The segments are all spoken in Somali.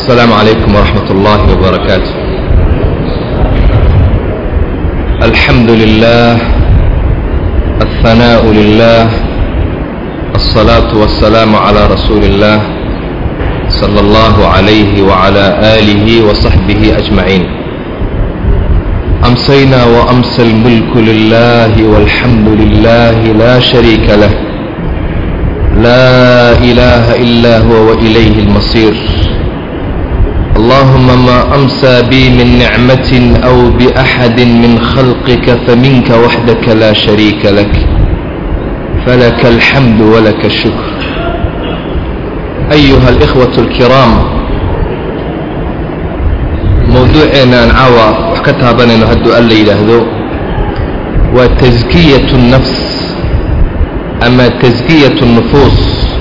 السلام عليكم ورحمة الله وبركاته الحمد لله الثناء لله الصلاة والسلام على رسول الله صلى الله عليه وعلى آله وصحبه أجمعين أمسينا وأمسى الملك لله والحمد لله لا شريك له لا إله إلا هو وإليه المصير اللهم ما أمسى بي من نعمة أو بأحد من خلقك فمنك وحدك لا شريك لك فلك الحمد ولك الشكر أيها الإخوة الكرام موضوعنا نعوى وحكتابنا نهدو ألا يلهدو وتزكية النفس أما تزكية النفوس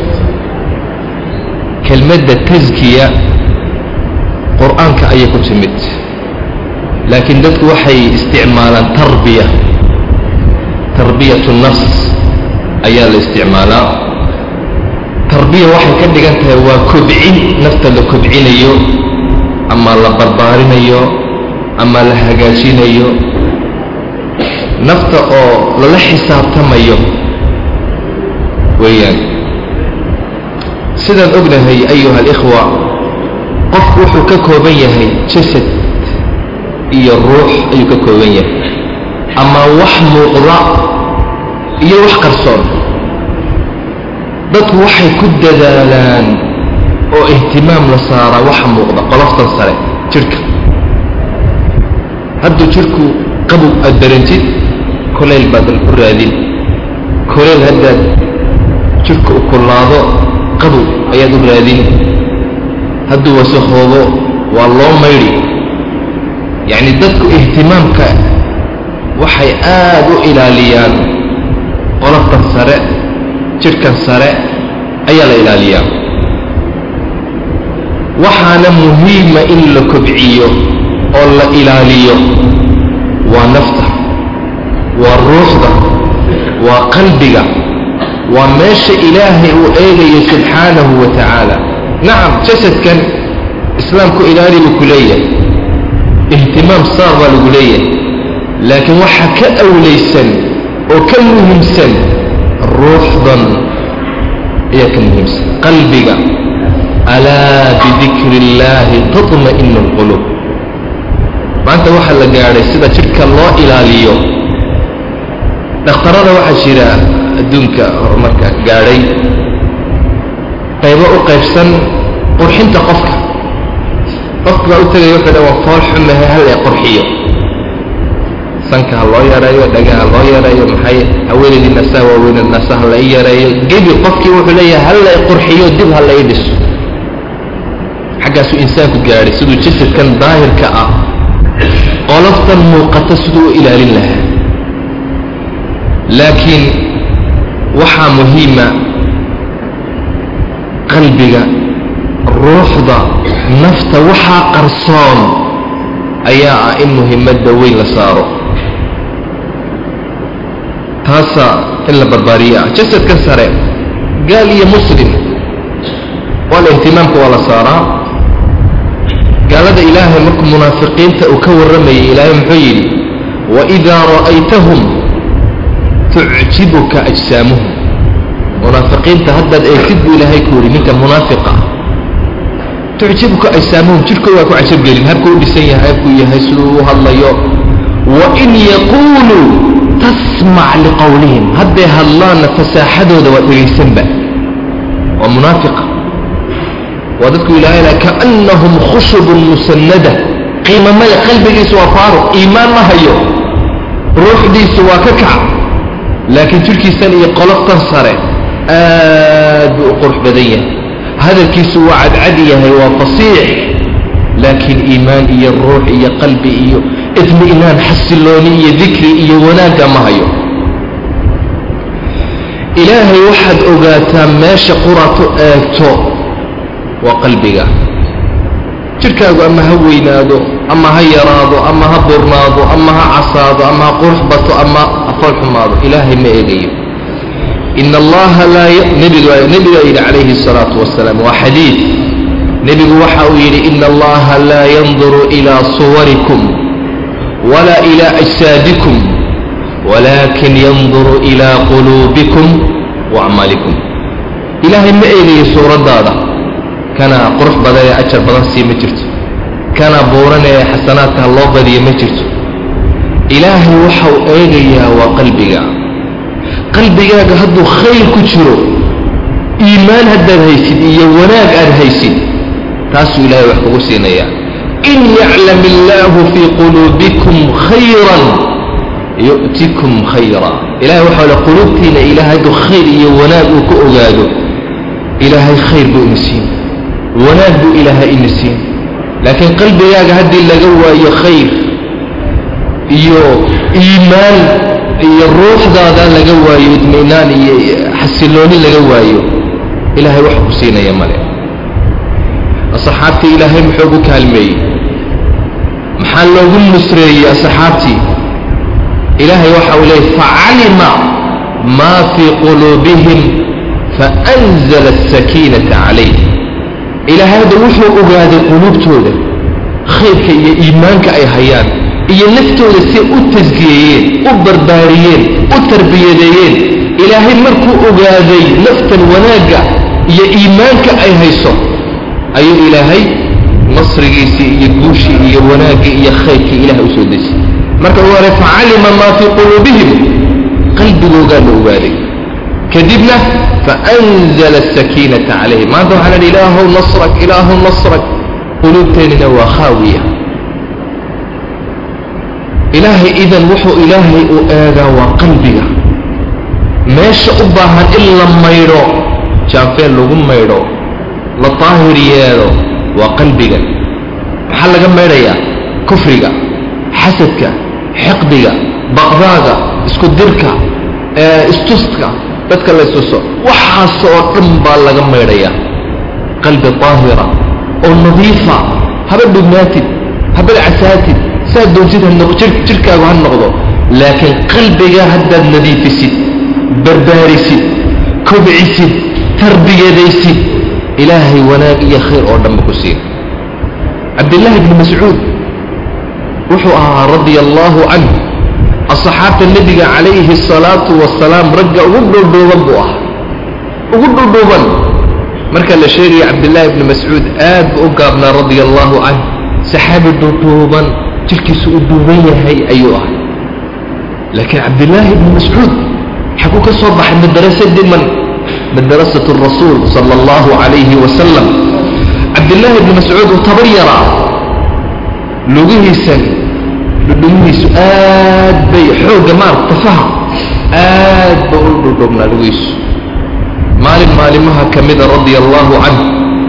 كلمة تزكية qur-aanka ayay ku timid laakiin dadku waxay isticmaalaan tarbiya tarbiyatu nafs ayaa la isticmaalaa tarbiya waxay ka dhigan tahay waa kobcin nafta la kobcinayo ama la barbaarinayo ama la hagaajinayo nafta oo lala xisaabtamayo weeyaan sidaan ognahay ayuha alikhwa qofku wuxuu ka kooban yahay jasad iyo ruux ayuu ka kooban yahay ama wax muuqda iyo wax qarsoon dadku waxay ku dadaalaan oo ihtimaam la saaraa waxa muuqda qoloftan sare jidhka hadduu jidhku qabow aad darantid kolayl baad u raadin kolayl haddaad jidhka u kullaado qabow ayaad u raadin hadduu wasakoobo waa loo maydhi yacni dadku ihtimaamka waxay aad u ilaaliyaan qolofkan sare jidhkan sare ayaa la ilaaliyaa waxaana muhiima in la kobciyo oo la ilaaliyo waa nafta waa ruuxda waa qalbiga waa meesha ilaahay uu eegayo subxaanahu wa tacaala nacam jasadkan islaamku ilaali buu ku leeyahay ihtimaam saar baa lagu leeyahay laakiin waxaa ka awlaysan oo ka muhiimsan ruuxdan ayaa ka muhiimsan qalbiga alaa bidikri illaahi taطma'inu اlquluub maanta waxaa la gaadhay sida jidhka loo ilaaliyo dhakhtarada waxaa jira adduunka horumarka gaadhay qaybo u qaybsan qurxinta qofka qofka baa u tegaya wuxuu dha waa fool xumahe halla qurxiyo sanka ha loo yareeyo dhagaha loo yareeyo maxay haweenaydii nasaha waaweyned nasaha la i yareeyo gebi qofkii wuxuu leeyahay halla i qurxiyo dib ha la i dhiso xaggaasuu insaanku gaadhay siduu jasadkan daahirka ah qoloftan muuqata siduu u ilaalin lahaa laakiin waxaa muhiima qalbiga ruuxda nafta waxaa qarsoon ayaa ah in muhimadda weyn la saaro taasaa in la barbaariyo ah jasadka sare gaal iyo muslim waa la ihtimaamka waa la saaraa gaalada ilaahay markuu munaafiqiinta uu ka warramayay ilaahay muxuu yidhi waidaa ra'aytahum tucjibuka ajsaamuhum munaafiqiinta haddaad eegtid buu ilaahay ku yidhi ninka munaafiqa tucjibuka ajsaamuhum jidhkooda waa ku cajabgelin habkuu u dhisan yahay habkuu yahay siduu u hadlayo wain yaquuluu tasmac liqowlihim hadday hadlaanna fasaaxadooda waa dhegaysanba waa munaafiqa waa dadku ilaahay laha kaannahum khushubun musannada qiima male qalbigiisu waa faaruq iimaan ma hayo ruuxdiisu waa ka kac laakiin jidhkiisan iyo qoloftan sare aad buu u qurux badan yahay hadalkiisu waa cadcad yahay waa fasiix laakiin iimaan iyo ruux iyo qalbi iyo idmi'naan xasilooni iyo dikri iyo wanaagga ma hayo ilaahay waxaad ogaataa meesha qurato eegto waa qalbiga jidhkaagu ama ha weynaado ama ha yaraado ama ha burnaado ama ha casaado ama ha qurux bato ama ha fool xumaado ilaahay ma eegayo in allaha laa nebiga nebigaa yidhi calayhi الsalaatu wasalaam waa xadiid nebigu waxa uu yidhi ina allaha laa yanduru ilaa suwarikum walaa ilaa ajsaadikum walaakin yanduru ilaa quluubikum wa acmaalikum ilaahay ma eegayo suuraddaada kana qurux badan ee ajar badan sii ma jirto kana buuran ee xasanaadka loo badiyo ma jirto ilaahay waxau eegayaa waa qalbiga qalbigaaga hadduu khayr ku jiro iimaan haddaad haysid iyo wanaag aad haysid taasuu ilaahay wax kugu siinayaa in yaclam illaahu fii quluubikum khayran yu'tikum khayra ilahay waxau le quluubtiina ilaahay hadduu khayr iyo wanaag uu ka ogaado ilaahay khayr buu ina siin wanaag buu ilaahay ina siin laakiin qalbigaaga haddii laga waayo khayr iyo iimaan iyo ruuxdaada laga waayo idminaan iyo xasilooni laga waayo ilaahay wax ku siinaya male asxaabtii ilaahay muxuu ugu kaalmeeyey maxaa loogu nusreeyey asxaabtii ilaahay waxa uu leeyay facalima maa fii quluubihim faanzala asakiinata calayh ilaahay hadda wuxuu ogaaday quluubtooda khayrka iyo iimaanka ay hayaan iyo naftooda si u tasgiyeeyeen u barbaariyeen u tarbiyadeeyeen ilaahay markuu ogaaday naftan wanaagga iyo iimaanka ay hayso ayuu ilaahay nasrigiisii iyo guushii iyo wanaaggii iyo khayrkii ilahay u soo dejiyey marka uu hore facalima maa fii quluubihim qalbigoogaa la ogaaday kadibna faanzala asakiinata calayhim maanta waxaa ladhi ilaahow nasrak ilaahow nasrak quluubteennina waa khaawiya ilaahay idan wuxuu ilaahay u eegaa waa qalbiga meesha u baahan in la maydho jaanfeen lagu maydho la daahir yeelo waa qalbiga maxaa laga maydhayaa kufriga xasadka xiqdiga baqdaaga isku dirka istuska dadka la istuso waxaas oo dhan baa laga maydhayaa qalbi daahira oo nadiifa haba dhugnaatid haba casaatid saad doontid jirhkaagu ha noqdo laakiin qalbiga haddaad nadiifisid barbaarisid kobcisid tarbiyadaysid ilaahay wanaag iyo khayr oo dhanba ku siin cabdillaahi bni mascuud wuxuu ahaa radia allaahu canh asxaabta nebiga calayhi asalaatu wasalaam ragga ugu dhuldhuuban buu ahaa ugu dhuldhuuban marka la sheegaya cabdillaahi bni mascuud aad buu u gaabnaa radia allaahu canh saxaabi dhuldhuuban jirkiisu u duuban yahay ayuu ahay laakiin cabdillaahi bni mascuud xaguu ka soo baxay madrasadii man madrasat rasuul sala allahu calayhi wasalam cabdillaahi bni mascuud uu tabar yaraa lugihiisan dhudhumihiisu aad bay xoogga maarag tafaha aad ba u dhudhubnaa lugihiisu maalin maalimaha ka mida radia allaahu canh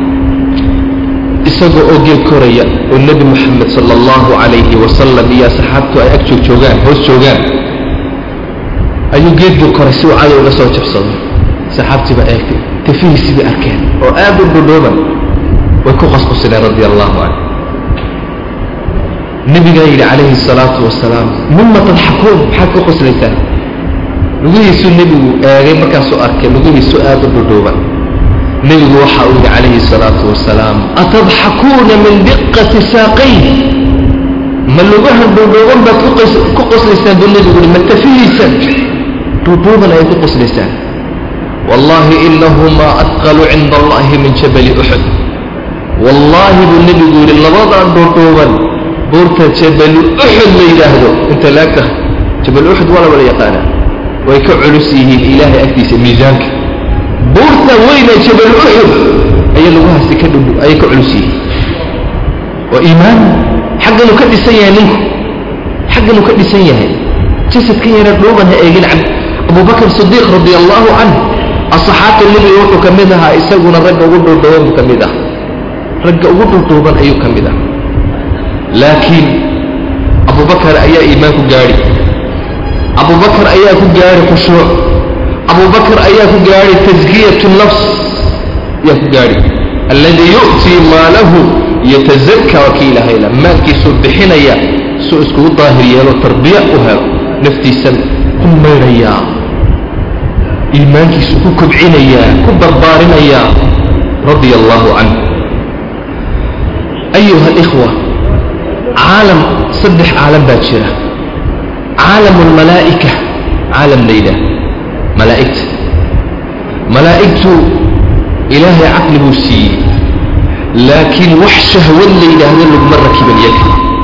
isagoo oo geel koraya oo nebi moxamed sala allahu calayhi wasalam iyo asxaabtu ay ag joog joogaan hoos joogaan ayuu geed buu koray si uu cadow uga soo jabsado saxaabtii baa eegtay tafihiisii bay arkeen oo aad u dhudhuuban way ku qasqusineen radia allahu canh nebigaa yidhi calayhi asalaatu wasalaam mima tadxakuun maxaad ku qoslaysaan lugihiisuu nebigu eegay markaasuu arkay lugihiisu aad u dhudhuuban nebigu waxa uu yidhi calayhi asalaatu wasalaam atadxakuuna min diqati saaqayn ma lugahan dhuudhuuban baad ku qoslaysaan buu nebigu yihi ma tafihiisan dhuudhuuban ayay ku qoslaysaan wallaahi inahumaa adqalu cinda allahi min jabali uxud wallaahi buu nebigu yidhi labadan dhuudhuuban buurta jabalu uxud la yidhaahdo inta laag tahay jabal uxud waa la wala yaqaanaa way ka culus yihiin ilaahay agtiisa miisaanka buurta weyne jabal uxud ayay laguhaasi ka dhudhu ayay ka culus yihiin waa iimaan xagganuu ka dhisan yahay ninku xagganuu ka dhisan yahay jasadkan yara dhuuban ha eegin cabd abubakr sidiiq radia allaahu canh asxaabta nebiga wuxuu ka mid ahaa isaguna ragga ugu dhuudhuuban buu ka mid ah ragga ugu dhuudhuuban ayuu ka mid ah laakiin abubakar ayaa iimaan ku gaadhi abubakar ayaa ku gaadhi khushuuc abubakar ayaa ku gaadhi taskiyatu nafs ayaa ku gaadhi alladii yu'tii maalahu yatazakka waa kii ilahayla maalkiisuu bixinaya suu iskugu daahir yeelo tarbiya u helo naftiisan ku maydhayaa iimaankiisu ku kobcinayaa ku barbaarinayaa radia allaahu canh ayuha alikhwa caalam saddex caalam baa jira caalamu almalaa'ika caalam la yidhaah malaa'igta malaa'igtu ilaahay caqli buu siiyey laakiin wax shahwad la yidhaahdo laguma rakiban yaga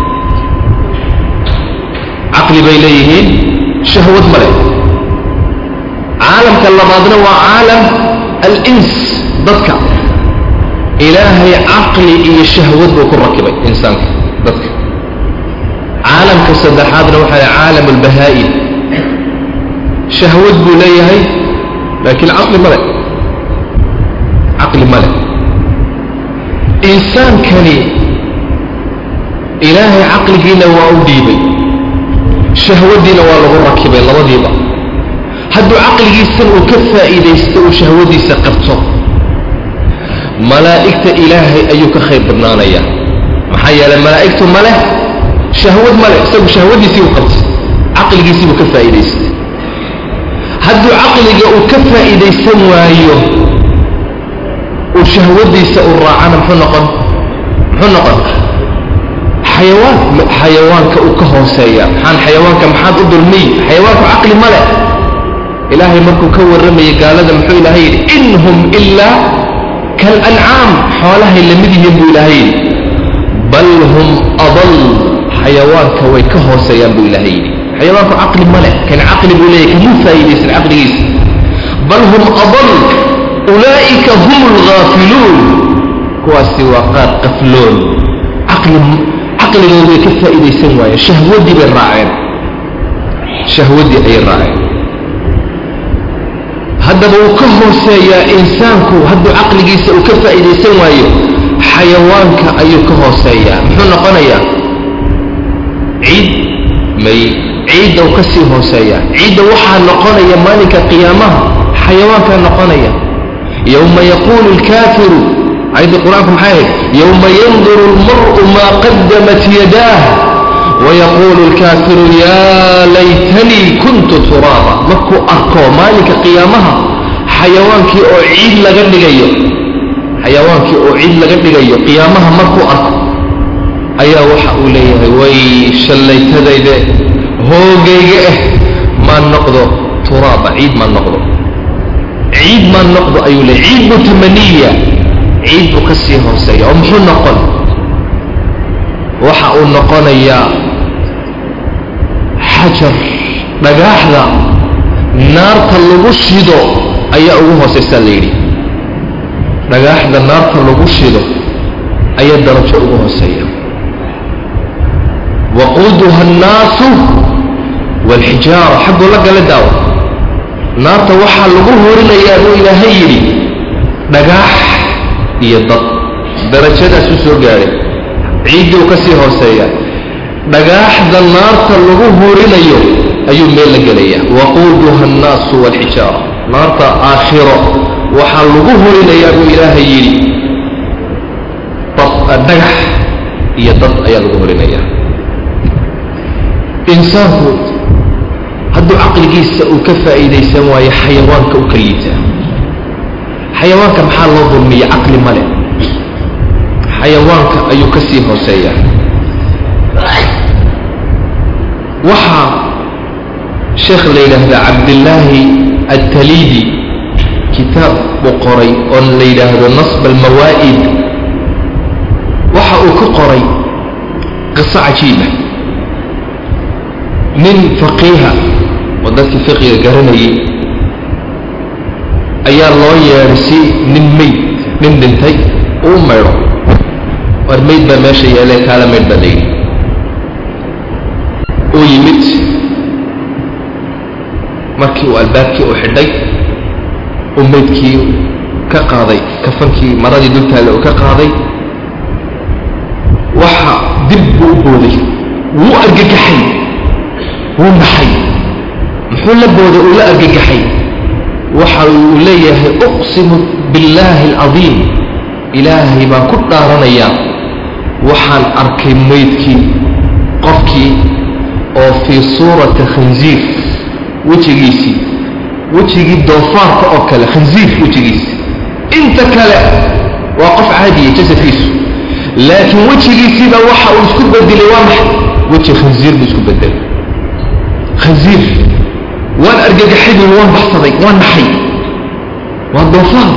caqli bay leeyihiin shahwad ma leh caalamka labaadna waa caalam alins dadka ilaahay caqli iyo shahwad buu ku rakibay insaanka dadka caalamka saddexaadna waxaa leh caalam albahaa'im shahwad buu leeyahay laakiin caqli ma leh caqli ma leh insaankani ilaahay caqligiina waa u dhiibay shahwadiina waa lagu rakibay labadiiba hadduu caqligiisan uu ka faa'iidaysto uu shahwadiisa qabto malaa'igta ilaahay ayuu ka khayr badnaanayaa maxaa yeelay malaa'igtu ma leh shahwad ma leh isagu shahwadiisii u qabtay caqligiisii buu ka faa'iidaystay hadduu caqliga uu ka faa'iidaysan waayo uu shahwadiisa u raacana muxuu noqon muxuu noqon xayawaan xayawaanka uu ka hooseeya maxaan xayawaanka maxaad u dulmiy xayawaanku caqli ma leh ilaahay markuu ka warramayay gaalada muxuu ilaahay yidhi in hum ilaa kaalancaam xoolahay lamid yihiin buu ilaahay yidhi bal hum adal xayawaanka way ka hooseeyaan buu ilaahay yidhi xayawaanku caqli ma leh kan caqli buu leeyahy kamuu faa'iidaysan caqligiisa bal hum adal ulaa'ika hum alghaafiluun kuwaasi waa qaar qafloon caqli caqligooda way ka faa'iidaysan waayeen shahwaddii bay raaceen shahwaddii ayay raaceen haddaba wuu ka hooseeyaa insaanku hadduu caqligiisa uu ka faa'iidaysan waayo xayawaanka ayuu ka hooseeyaa muxuu noqonayaa ciid may ciidda uu ka sii hooseeyaa ciidda waxaa noqonaya maalinka qiyaamaha xayawaankaa noqonaya yowma yaquulu alkaafiru ayaddii qur-aanku maxay ahayd yowma yanduru almar'u maa qadamat yadaah wayaquulu alkaafiru yaa laytanii kuntu turaaba markuu arko maalinka qiyaamaha xayawaankii oo ciid laga dhigayo xayawaankii oo ciid laga dhigayo qiyaamaha markuu arko ayaa waxa uu leeyahay way shallaytadayde hoogayga ah maan noqdo turaaba ciid maan noqdo ciid maan noqdo ayuu leeyahy ciid buu tamaniya ciid buu ka sii hooseeya oo muxuu noqon waxa uu noqonayaa xajar dhagaaxda naarta lagu shido ayaa ugu hoosaysaa la yidhi dhagaaxda naarta lagu shido ayaa darajo ugu hooseeya waquuduha annaasu waalxijaara xagguu la gala daawo naarta waxaa lagu horinayaa buu ilaahay yidhi dhagaax iyo dad darajadaasuu soo gaadhay ciiddii uu ka sii hooseeya dhagaaxda naarta lagu horinayo ayuu meel la gelayaa waquuduha annaasu waalxijaara naarta aakhiro waxaa lagu horinayaa buu ilaahay yidhi dhagax iyo dad ayaa lagu horinayaa insaanku hadduu caqligiisa uu ka faa'iidaysan waayo xayawaanka uu ka liitaa xayawaanka maxaa loo dulmiya caqli male xayawaanka ayuu ka sii hooseeyaa waxaa sheekh la yidhaahdaa cabdillaahi altaliidi kitaab buu qoray oo la yidhaahdo nasb almawaa'id waxa uu ka qoray qiso cajiiba nin faqiiha oo dadkii fiqiga garanayay ayaa loo yeedhay si nin mayd nin dhintay uu maydho war mayd baa meesha yeelee kaala maydh baa layidhi uu yimid markii uu albaabkii u xidhay uu maydkii ka qaaday kafankii maradii dultaalle uu ka qaaday waxa dib buu u booday wuu argagaxay wuu naxay muxuu la booday uu la argagaxay waxa uu leeyahay uqsimu billaahi alcadiim ilaahay baan ku dhaaranayaa waxaan arkay maydkii qofkii oo fii suurati khansiir wejigiisii wejigii doofaarka oo kale khansiir wejigiisi inta kale waa qof caadiya jasadkiisu laakiin wejigiisiiba waxa uu isku bedelay waa maxay weji khansiir buu isku bedelay khansiir waan argagaxay buu waan baxsaday waan naxay waa doofaar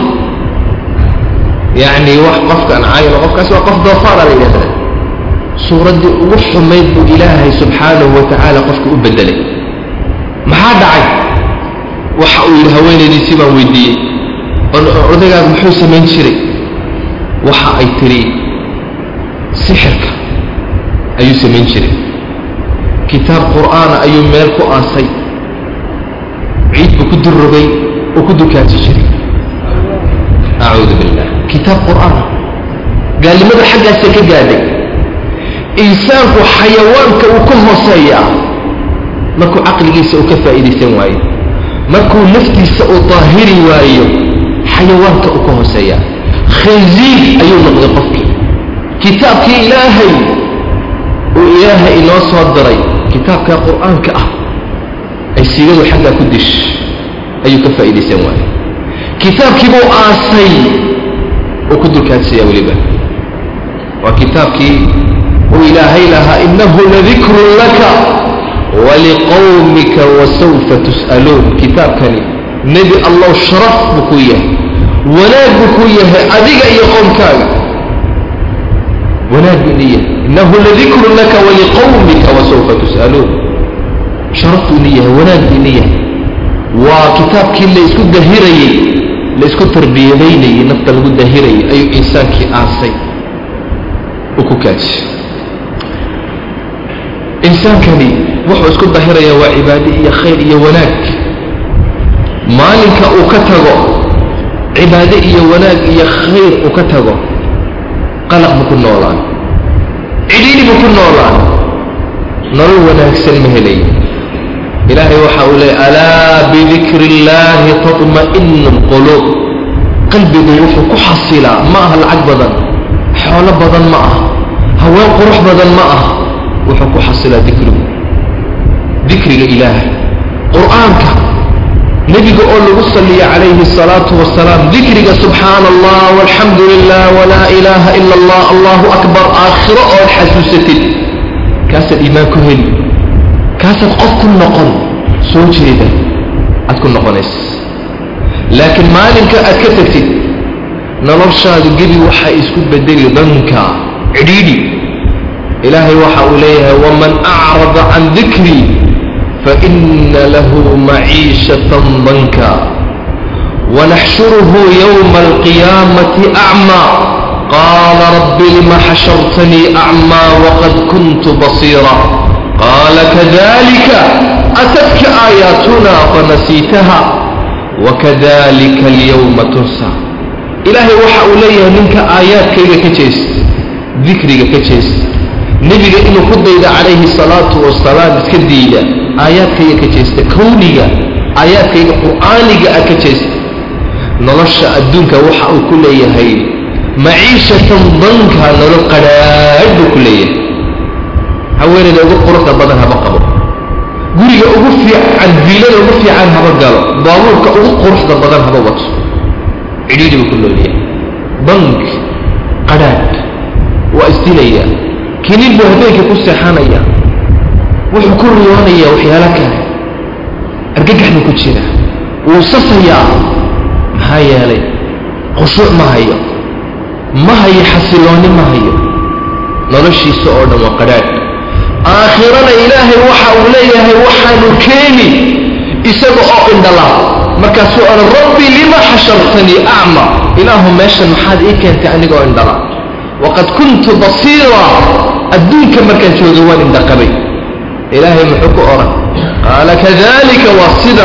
yacni wax qofkaan caayino qofkaas waa qof doofaara la yidhahdaa suuraddii ugu xumayd buu ilaahay subxaanahu wa tacaala qofka u bedelay maxaa dhacay waxa uu yidhi haweenaydiisii baan weydiiyey odaygaas muxuu samayn jiray waxa ay tiri sixirka ayuu samayn jiray kitaab qur'aana ayuu meel ku aasay ciid buu ku durrogay oo ku dukaansi jiray acuudu billah kitaab qur'aana gaalnimada xaggaasa ka gaadhay insaanku xayawaanka uu ka hooseeyaa markuu caqligiisa uu ka faa'iidaysan waayo markuu naftiisa uu daahiri waayo xayawaanka uu ka hooseeyaa khansiir ayuu noqday qofkii kitaabkii ilaahay uu ilaahay inoo soo diray kitaabka qur'aanka ah ay siigadu xaggaa ku dish ayuu ka faa'iidaysan waayo kitaabkii buu aasay oo ku dulkaadsiyaa weliba waa kitaabkii uu ilaahay lahaa innahu ladikrun laka waliqowmika wasawfa tus'aluun kitaabkani nebi allow sharaf buu ku yahay wanaag buu ku yahay adiga iyo qowmkaaga wanaag buu ini yahay innahu ladikrun laka waliqowmika wasawfa tus'aluun sharaf buu ini yahay wanaag buu ini yahay waa kitaabkii la isku dahirayey la isku tarbiyadaynayey nafta lagu dahirayay ayuu insaankii aasay uu ku kaaji insaankani wuxuu isku dahirayaa waa cibaade iyo khayr iyo wanaag maalinka uu ka tago cibaade iyo wanaag iyo khayr uu ka tago qalaq buu ku noolaan cidhiidhi buu ku noolaan nolol wanaagsan ma helay ilaahay waxa uu leeyay alaa bidikri illaahi tatma'inu lquluub qalbigu wuxuu ku xasilaa ma aha lacag badan xoolo badan ma ah haween qurux badan ma ah wuxuu ku xasilaa dikrigu dikriga ilaahay qur'aanka nebiga oo lagu saliya calayhi الsalaatu wasalaam dikriga subxaana allah walxamdu lilah walaa ilaaha ila allah allahu akbar aakhiro ood xasuusatid kaasaad iimaan ku heli kaasaad qof ku noqon soo jeeda aad ku noqonaysa laakiin maalinka aad ka tagtid noloshaadu gebi waxay isku bedeli danka cidhiidhi ilaahay waxa uu leeyahay waman acrada can dikrii faina lahu maciishatan danka wanaxshuruhu yowma alqiyaamati acmaa qaala rabbi lima xashartanii acmaa waqad kuntu basiira qaala kadalika atadka aayaatuna fanasiitaha wakadalika alyowma tunsa ilaahay waxa uu leeyahay ninka aayaadkayga ka jeest dikriga ka jeest nebiga inuu ku dayda calayhi salaatu wasalaam iska diida aayaadkayga ka jeesta kowniga aayaadkayga qur'aaniga ah ka jeesta nolosha adduunka waxa uu ku leeyahay maciishatan danka nolol qadhaadh buu ku leeyahay haweenayda ugu quruxda badan haba qabo guriga ugu fiican viilada ugu fiican haba galo baabuurka ugu quruxda badan haba wato cidhiidhi buu ku noolyahay bank qadhaadh waa isdilaya kinin buu habeenkii ku seexanaya wuxuu ku riyoonayaa waxyaalo kale argagax buu ku jira wuu sasayaa maxaa yeelay khushuuc ma hayo ma hayo xasiloonni ma hayo noloshiisa oo dhan waa qadhaadh aakhirana ilaahay waxa uu leeyahay waxaanu keeni isaga oo indhala markaasuu odhan rabbi lima xashartanii acma ilaahu meeshan maxaad ii keentay anigoo indhala waqad kuntu basiira adduunka markaan jooga waan indhaqabay ilaahay muxuu ku odhan qaala kadalika waa sida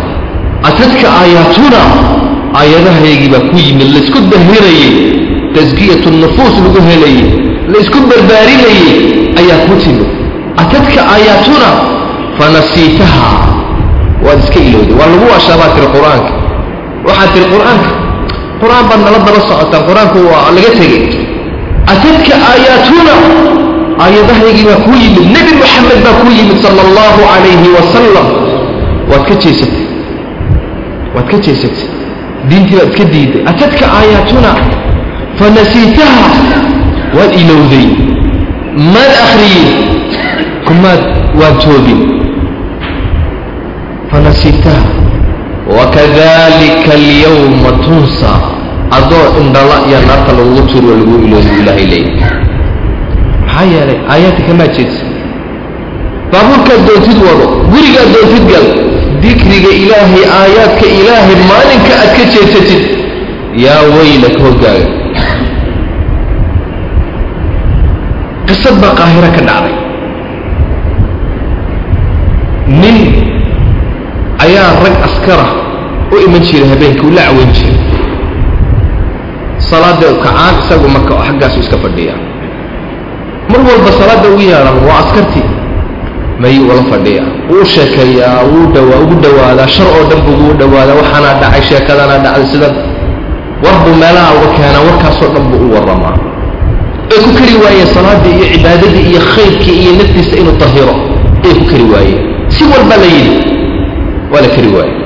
atadka aayaatuna aayadahaygii baa ku yimid laysku dahirayey taskiyatu nufuus lagu helayey laysku barbaarinayey ayaa ku timid atadka aayaatuna fanasiitaha waad iska ilowday waa lagu waashaabaa tiri qur-aanka waxaad tiri qur-aanka qur-aan baad nala daba socotaan qur-aanku waa laga tegey atadka aayaatuna aayadahaygii baa kuu yimid nebi moxamed baa kuu yimid sala allahu calayhi wasalam waad ka jeesatay waad ka jeesatay diintii baad iska diiday atadka aayaatuna fanasiitaha waad maad ilowday maad akhriyey kumaad waan joogin fanasitaha wakadalika alyawma tunsa adoo indhala iyo naarta lagugu turo lagu iloobi ilaahay leeyahy maxaa yeelay aayaadka kamaa jeedsa baabuurkaad doontid wado gurigaad doontid gal dikriga ilaahay aayaadka ilaahay maalinka aad ka jeesatid yaa weylak hoggaaga qisad baa qaahiro ka dhacday nin ayaa rag askara u iman jiray habeenkii uu la caweyn jiray salaada kacaan isagu marka xaggaasu iska fadhiya mar walba salaadda ugu yeedhan waa askartii mayuu ula fadhiya wuu sheekeeyaa wuu dhawaa ugu dhawaadaa shar oo dhan buu ugu dhawaadaa waxaanaa dhacay sheekadana dhacday sidan war buu meelaha uga keenaa warkaasoo dhan buu u warramaa ay ku kari waayeen salaaddii iyo cibaadadii iyo khayrkii iyo naftiisa inuu tahiro ay ku kari waayeen si walba la yidhi waa la kari waaye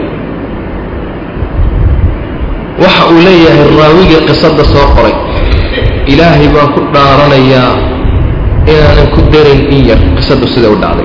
waxa uu leeyahay raawigii qisadda soo qoray ilaahay baan ku dhaaranayaa inaanan ku darin in yar qisaddu sida u dhacday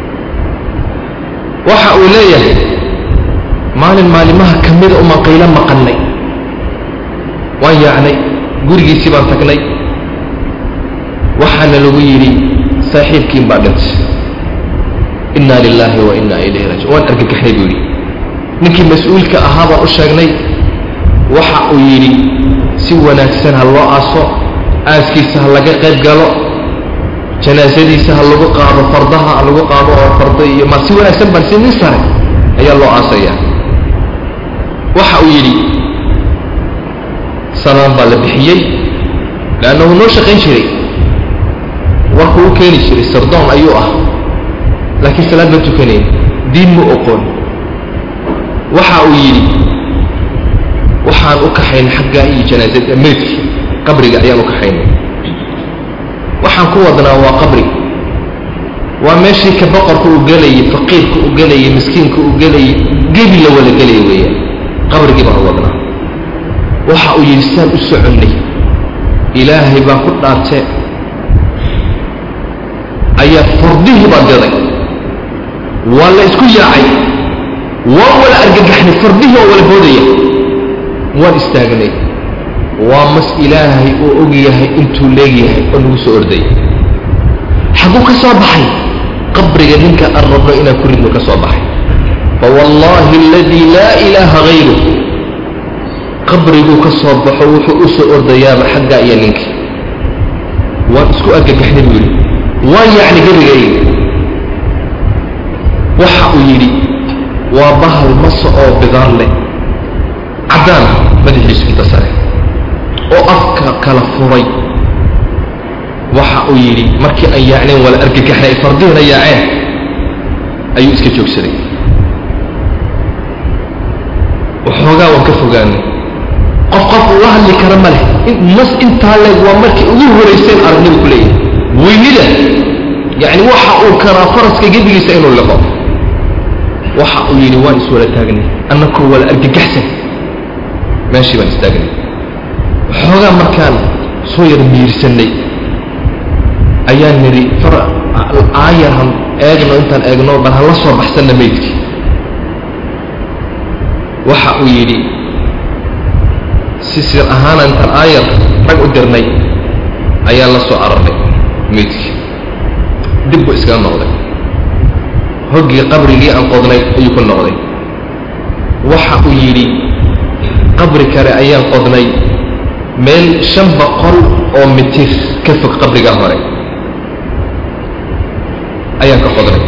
waxa uu leeyahay maalin maalimaha ka mida umaan qaylo maqannay waan yaacnay gurigiisii baan tagnay waxaana lagu yidhi saaxiibkiin baa dhintay inna lilaahi wa inna ilayhi raajiun waan argagaxnay buu yidhi ninkii mas-uulka ahaa baan u sheegnay waxa uu yidhi si wanaagsan ha loo aaso aaskiisa ha laga qayb galo janaasadiisa ha lagu qaado fardaha ha lagu qaado oo farda iyo ma si wanaagsan baan si nin sare ayaa loo aasaya waxa uu yidhi salaan baa la bixiyey leannahu noo shaqayn jiray warkuu u keeni jiray sardoon ayuu ah laakiin salaad ma tukanayn diin ma oqoon waxa uu yidhi waxaan u kaxaynay xaggaa iyo janaasada meydki qabriga ayaan u kaxaynay waxaan ku wadnaa waa qabri waa meeshii ka boqorka uu gelayay faqiirka uu gelayay miskiinka uu gelayay gebi la wada gelaya weeyaan qabrigii baan u wadnaa waxa uu yidhi saan u soconnay ilaahay baan ku dhaartee ayaa fardihii baa diray waa la isku yaacay waan wala argagaxnay fardihii oo wala boodaya waan istaagnay waa mas ilaahay oo og yahay intuu leegyahay oo nagu soo orday xagguu ka soo baxay qabriga ninka aan rabno inaan ku ridno ka soo baxay fawallaahi aladii laa ilaaha hayruh qabriguu ka soo baxo wuxuu u soo ordayaaba xaggaa iyo ninkii waan isku argagaxnay buu yidhi waan yacni gebigayga waxa uu yidhi waa bahal masa oo bidaar leh caddaan madaxiisu inta sare oo afka kala furay waxa uu yidhi markii aan yaacnayn wala argagaxnay ay fardihina yaaceen ayuu iska joogsaday waxoogaa waan ka fogaanay qof qof ula hadli kara ma leh mas intaa leeg waa markii ugu horayseen aragnibu ku leeyahay weynida yacni waxa uu karaa faraska gebigiisa inuu liqo waxa uu yidhi waan iswala taagnay annakoo wala argagaxsan meeshii baan istaagnay waxoogaa markaan soo yar miirsannay ayaan nidhi far aayarhan eegno intaan eegno bal ha la soo baxsanna meydkii waxa uu yidhi si sir ahaana intaan aayar rag u dirnay ayaan la soo ararnay meydkii dib buu iskaga noqday hoggii qabrigii aan qodnay ayuu ku noqday waxa uu yidhi qabri kale ayaan qodnay meel shan boqol oo mitir ka fog qabrigaa hore ayaan ka qodnay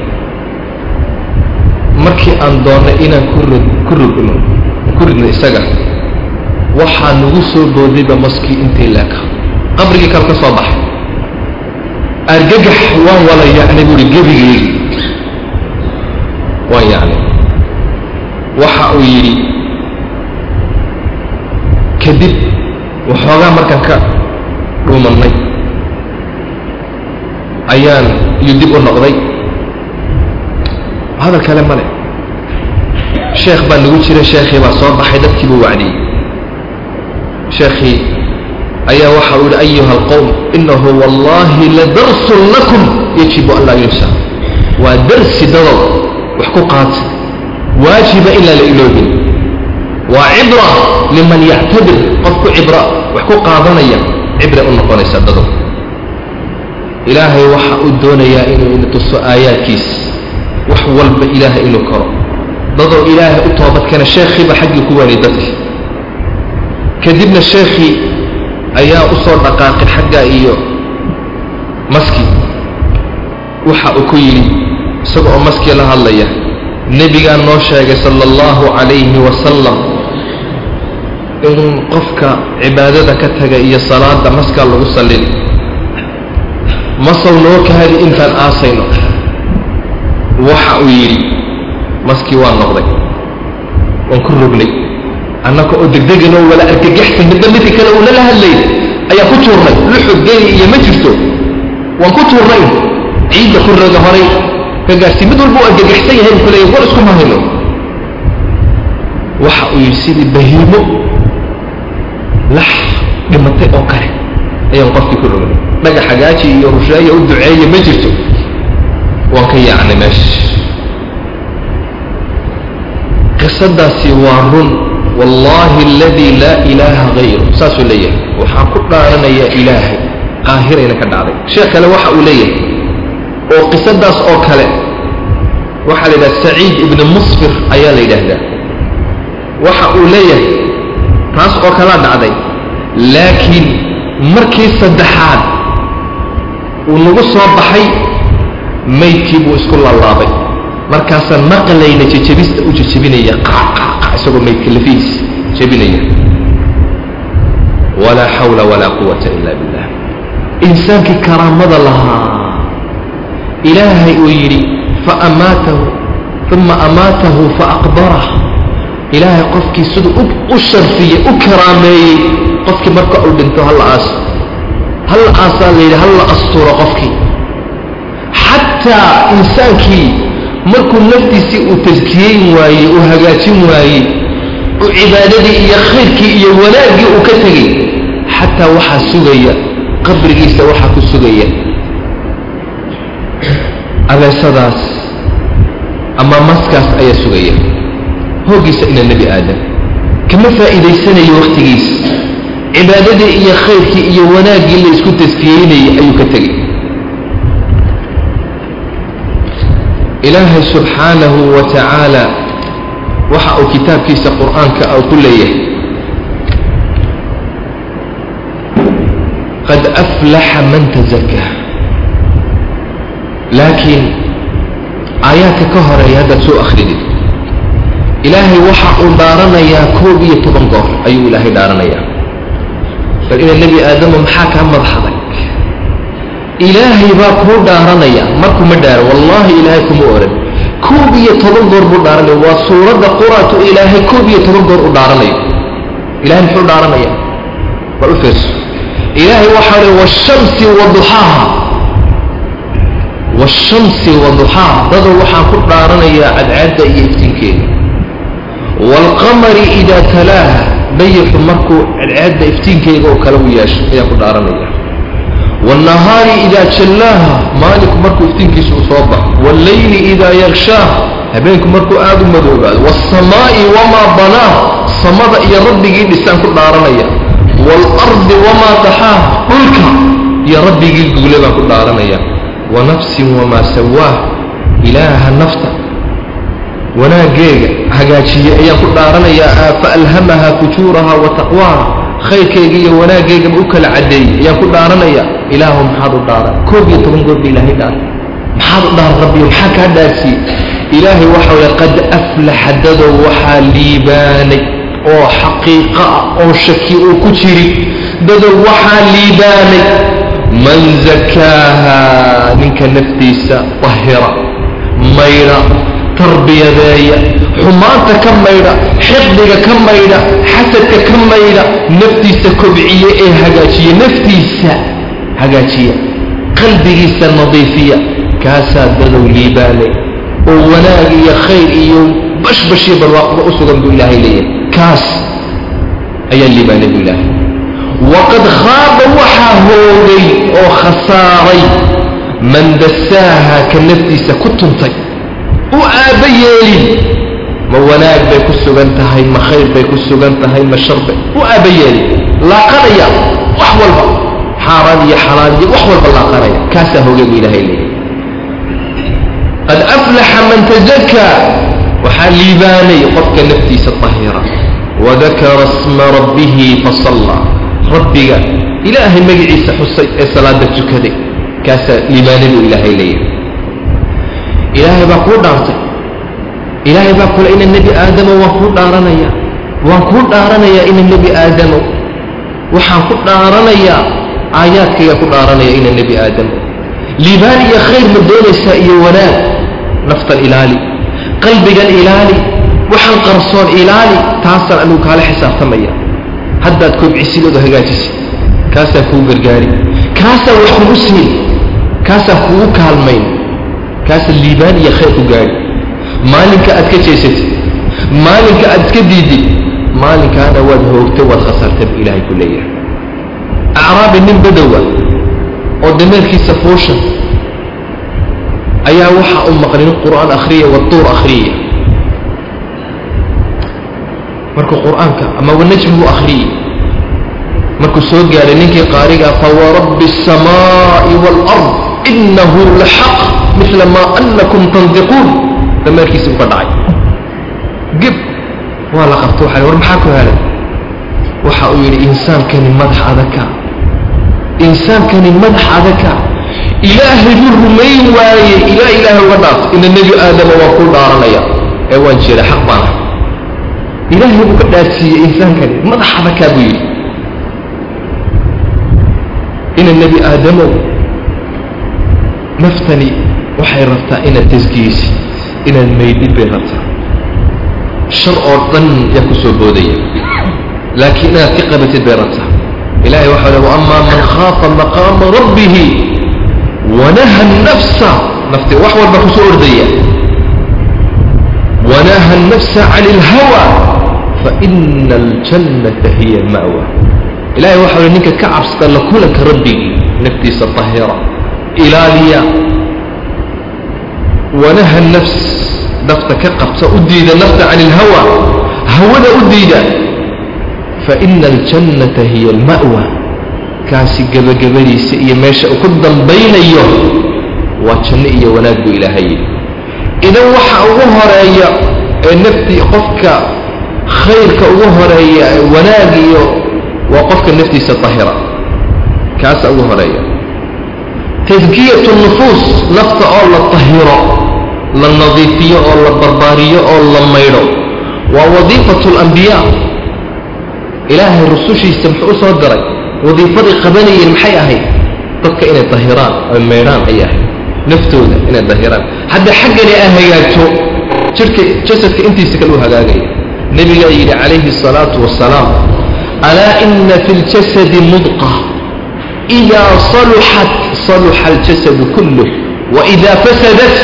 markii aan doonnay inaan ku rid ku ridno ku ridno isaga waxaa nagu soo boodayba maskii intii leeka qabrigii kale ka soo baxay argagax waan wala yacnay buuhi gebigeegi waan yacnay waxa uu yidhi kadib waxoogaa markaan ka dhuumannay ayaan iyo dib u noqday hadal kale male sheekh baa nagu jira sheekhii baa soo baxay dadkii buu wacdiyey sheekhii ayaa waxa uu yihi ayuha alqowm inahu wallahi ladarsun lakum yajibu an laa yunsa waa darsi dadow wax ku qaata waajiba ilaa la iloobin waa cibra liman yactabir qofku cibra wax ku qaadanaya cibra u noqonaysa dadow ilaahay waxa uu doonayaa inuu ina tuso aayaadkiis wax walba ilaahay inuu karo dadoo ilaahay u toobadkeena sheekhiiba xaggii ku waanay dadki kadibna sheekhii ayaa u soo dhaqaaqay xagga iyo maski waxa uu ku yidhi isaga oo maskii la hadlaya nebigaa noo sheegay sala allahu calayhi wasalam in qofka cibaadada ka taga iyo salaada maskaa lagu sallin masaw noo kaadi intaan aasayno waxa uu yidhi maskii waa noqday waan ku rognay annaka oo degdegan oo wala argagaxsan midba midka kale uuna la hadlayn ayaa ku tuurnay luxud geli iyo ma jirto waan ku tuurnay ciidda ku roga horay ka gaarsi mid walba u argagaxsan yahay buu kuleeya war iskuma hayno waxa uu yidhi sidii bahiimo lax dhimatay oo kale ayaan qofkii ku rognay dhagax hagaaji iyo rusheeya u duceeya ma jirto waan ka yaacnay meesha qisadaasi waa run wallaahi aladii laa ilaaha hayru saasuu leeyahay waxaan ku dhaaranayaa ilaahay qaahirayna ka dhacday sheekh kale waxa uu leeyahay oo qisadaas oo kale waxaa la yidhaha saciid ibni musfir ayaa la yidhaahdaa waxa uu leeyahay taas oo kalaa dhacday laakiin markii saddexaad uu nagu soo baxay maydkii buu isku laalaabay markaasaan maqlayna jejebista u jejebinaya qaqaqa isagoo maydka lafihiis jebinaya walaa xawla walaa quwata ila billah insaankii karaamada lahaa ilaahay uu yidhi faamaatahu uma amaatahu faaqbarah ilaahay qofkii siduu u sharfiyey u karaameeyey qofkii marka uu dhinto halla aaso halla aasaa la yidhi halla asturo qofkii xataa insaankii markuu naftiisii uu taskiyeyn waayey uu hagaajin waayey uu cibaadadii iyo khayrkii iyo wanaaggii uu ka tegey xataa waxaa sugaya qabrigiisa waxaa ku sugaya abeesadaas ama maskaas ayaa sugaya hooggiisa ina nebi aadam kama faa'iidaysanayo wakhtigiisa cibaadadii iyo khayrkii iyo wanaaggii la isku taskiyeynayay ayuu ka tegey ilaahay subxaanahu wa tacaala waxa uu kitaabkiisa qur'aanka u ku leeyahay qad aflaxa man tazakaa laakiin aayaadka ka horeeya haddaad soo akhridid ilaahay waxa uu dhaaranayaa koob iyo toban goor ayuu ilaahay dhaaranayaa bal ina nebi aadamo maxaa kaa madaxday ilaahay baa kuu dhaaranaya markuma dhaaro wallaahi ilaahay kuma oran koob iyo toban goor buu dhaaranaya waa suuradda quraatu ilaahay koob iyo toban goor u dhaaranayo ilahay muxuu dhaaranaya bal u fiirso ilaahay waxaa le washamsi waduxaaha washamsi waduxaaha dadoo waxaan ku dhaaranayaa cadcaadda iyo iftiinkeeda waalqamari idaa talaaha dayixu markuu cadcaadda iftiinkeega oo kale u yeesho ayaan ku dhaaranaya wاlnahaari idaa jallaaha maalinku markuu iftiinkiisa u soo baxo wاllayli idaa yakshaaha habeenku markuu aad u madoobaado wاsamaa'i wamaa banaaha samada iyo rabbigii dhisaan ku dhaaranaya wاlardi wamaa daxaaha dhulka iyo rabbigii guule baan ku dhaaranaya wanafsin wamaa sawaaha ilaaha nafta wanaaggeega hagaajiye ayaan ku dhaaranayaa faalhamaha fujuuraha wa taqwaaha khayrkayga iyo wanaaggaygaba u kala caddeeyey ayaan ku dhaaranaya ilaahu maxaad u dhaaran koob iyo toban goor ba ilaahay dhaaran maxaad u dhaaran rabbiyo maxaa kaa dhaarsiiyey ilaahay waxa weye qad aflaxa dadow waxaa liibaanay oo xaqiiqa ah oo shaki uu ku jirin dadow waxaa liibaanay man zakaaha ninka naftiisa dahira maydha tarbiyadeeya xumaanta ka maydha xiqdiga ka maydha xasadka ka maydha naftiisa kobciye ee hagaajiya naftiisa hagaajiya qalbigiisa nadiifiya kaasaa dadow liibaanay oo wanaag iyo khayr iyo bashbashiyo barwaaqba u sugan buu ilaahay leeyahay kaas ayaa liibaanay buu ilaahay waqad khaaba waxaa hoogay oo khasaaray man dasaaha ka naftiisa ku tuntay u aabba yeelin ma wanaag bay ku sugan tahay ma khayr bay ku sugan tahay ma shar bay u aabba yeelin laaqanaya wax walba xaaraan iyo xalaal iyo wax walba laaqanaya kaasaa hoogay buu ilaahay leeyahy qad aflaxa man tazakaa waxaa liibaanay qofka naftiisa tahira wadakara sma rabbihi fasallaa rabbiga ilaahay magaciisa xusay ee salaada tukaday kaasaa liibaanay buu ilaahay leeyahay ilaahay baa kuu dhaartay ilaahay baa kule ina nebi aadamo waan kuu dhaaranaya waan kuu dhaaranayaa ina nebi aadamo waxaan ku dhaaranayaa aayaadkayga ku dhaaranaya ina nebi aadamo liibaan iyo khayr ma doonaysaa iyo wanaag naftan ilaali qalbigan ilaali waxaan qarsoon ilaali taasaan anigu kaala xisaabtamaya haddaad kobcisidooda hagaajisi kaasaan kuu gargaari kaasaan wax kugu siin kaasaan kugu kaalmayn kaasaan liibaan iyo khayr ku gaari maalinka aad ka jeesatid maalinka aad iska diidid maalinkaana waad hoogtay waad khasartay bu ilaahay ku leeyahay acraabi nin badowa oo dameerkiisa fuushan ayaa waxa u maqlin qur'aan akhriya waduur akhriya markuu qur'aanka ama wanajmigu akhriyey markuu soo gaaray ninkii qaariga fawarabbi الsamaaءi wاlأrض inahu laxaq mila ma anakum tandiquun dameerkiisi u ka dhacay geb waa la qabto waxa war maxaa ku helay waxa uu yidhi insaankani madax adaka insaankani madax adaka ilaahay buu rumayn waayey ilaa ilaahay uga dhaaf ina nebi aadama waa kuu dhaaranaya ee waan jeeda xaq baana ilaahay buu ka dhaarsiiyey insaankani madax adakaa buu yidhi ina nebi aadamow naftani waxay rabtaa inaad tasgiyeysid inaad maydid bay rabtaa shar oo dhan yaa ku soo boodaya laakiin inaad ka qabatid bay rabtaa ilahay waxau le waama man khaafa maqaama rabbihi wanaha nafsa nafti wax walba ku soo ordaya wanaha nafsa can اlhawa faina aljannata hiya alma'wa ilahay waxau le ninka ka cabsada la kulanka rabbigii naftiisa tahira ilaaliya wanaha nafs nafta ka qabta u diida nafta can اlhawa hawada u diida faina aljannata hiya alma'wa kaasi gebagabadiisa iyo meesha uu ku dambaynayo waa janno iyo wanaag buu ilaahay yidhi idan waxa ugu horeeya ee naftii qofka khayrka ugu horeeya wanaag iyo waa qofka naftiisa tahira kaasa ugu horeeya tadkiyatu nufuus nafta oo la tahiro la nadiifiyo oo la barbaariyo oo la maydho waa wadiifatu alambiyaa ilaahay rusushiisa muxuu u soo diray wadiifaday qabanayeen maxay ahayd dadka inay dahiraan oy maydhaan ayay ahayd naftooda inay dahiraan hadda xaggani aa hagaagto jirka jasadka intiisa kale u hagaagaya nebigaa yidhi calayhi الsalaatu wasalaam alaa ina fi اljasadi mudqa إidaa saluxat saluxa اljasadu kulluh waإida fasadat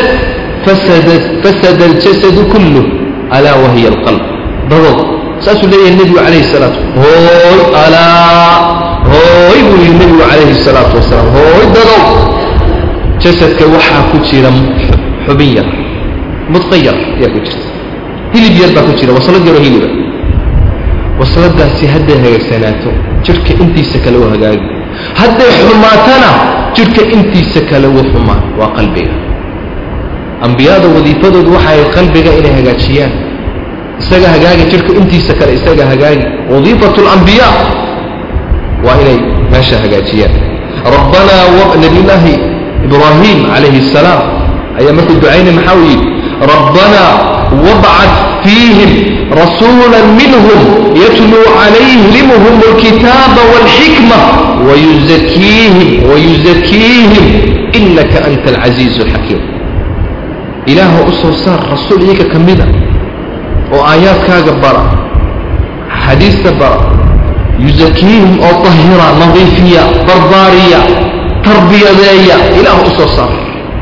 fasada اljasadu kulluh alaa wahiya اlqalb dadood saasuu leeyahay nebigu calayhi الsalaatu hooy alaa hooy buu yidhi nebigu calayhi الsalaatu wasalaam hooy dadow jasadka waxaa ku jira xubin yar mudqa yar ayaa ku jirta hilib yar baa ku jira waslad yaroo hiliba wasladaasi hadday hagaagsanaato jirka intiisa kale u hagaagi hadday xumaatana jirka intiisa kale u xumaan waa qalbiga ambiyada wadiifadoodu waxay qalbiga inay hagaajiyaan isaga hagaagi jirka intiisa kale isaga hagaagi wadiifatu اlambiyaa waa inay meesha hagaajiyaan rabbanaa nabiyullaahi ibraahim calayhi الsalaam ayaa markuu ducaynay maxaa uu yidhi rabbanaa wabcad fiihim rasuula minhum yatluu calayhimhum اlkitaaba wاlxikma wayuzakiihim wayuzakiihim inaka anta alcasiizu اlxakiim ilaaha u soo saar rasuul iyaga ka mida oo aayaadkaaga bara xadiista bara yuzakiihim oo tahira nadiifiya barbaariya tarbiyadeeya ilaah u soo saar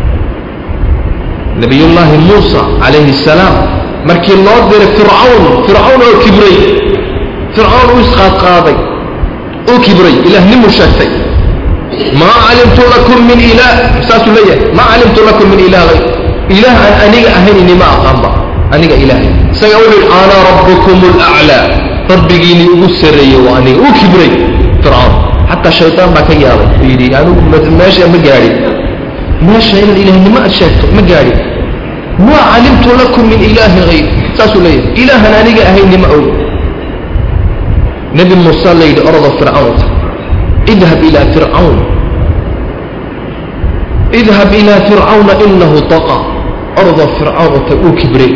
nabiyullaahi muusa calayhi الsalaam markii loo diray fircawn fircawn oo kibray fircawn u isqaadqaaday uu kibray ilaahnimu sheegtay maa calimtu lakum min ilaah saasuu leeyahay maa calimtu lakum min ilaah hayr ilaah aan aniga ahayn inima aqaanba aniga ilaahay isaga wuxuu yidhi ana rabbukum alaclaa rabbigiini ugu sarreeyey waa aniga uu kibray fircawn xataa shaytaan baa ka yaabay uu yidhi anigu meesha ma gaadhin meesha inaad ilaahnimo aad sheegto ma gaadhin maa calimtu lakum min ilaahin hayr saasuu leeyahay ilaahan aniga ahaynima og nebi muuse la yidhi ordo fircawnta idhab ilaa fircawn idhab ilaa fircawna inahu taqa ordo fircawnta uu kibray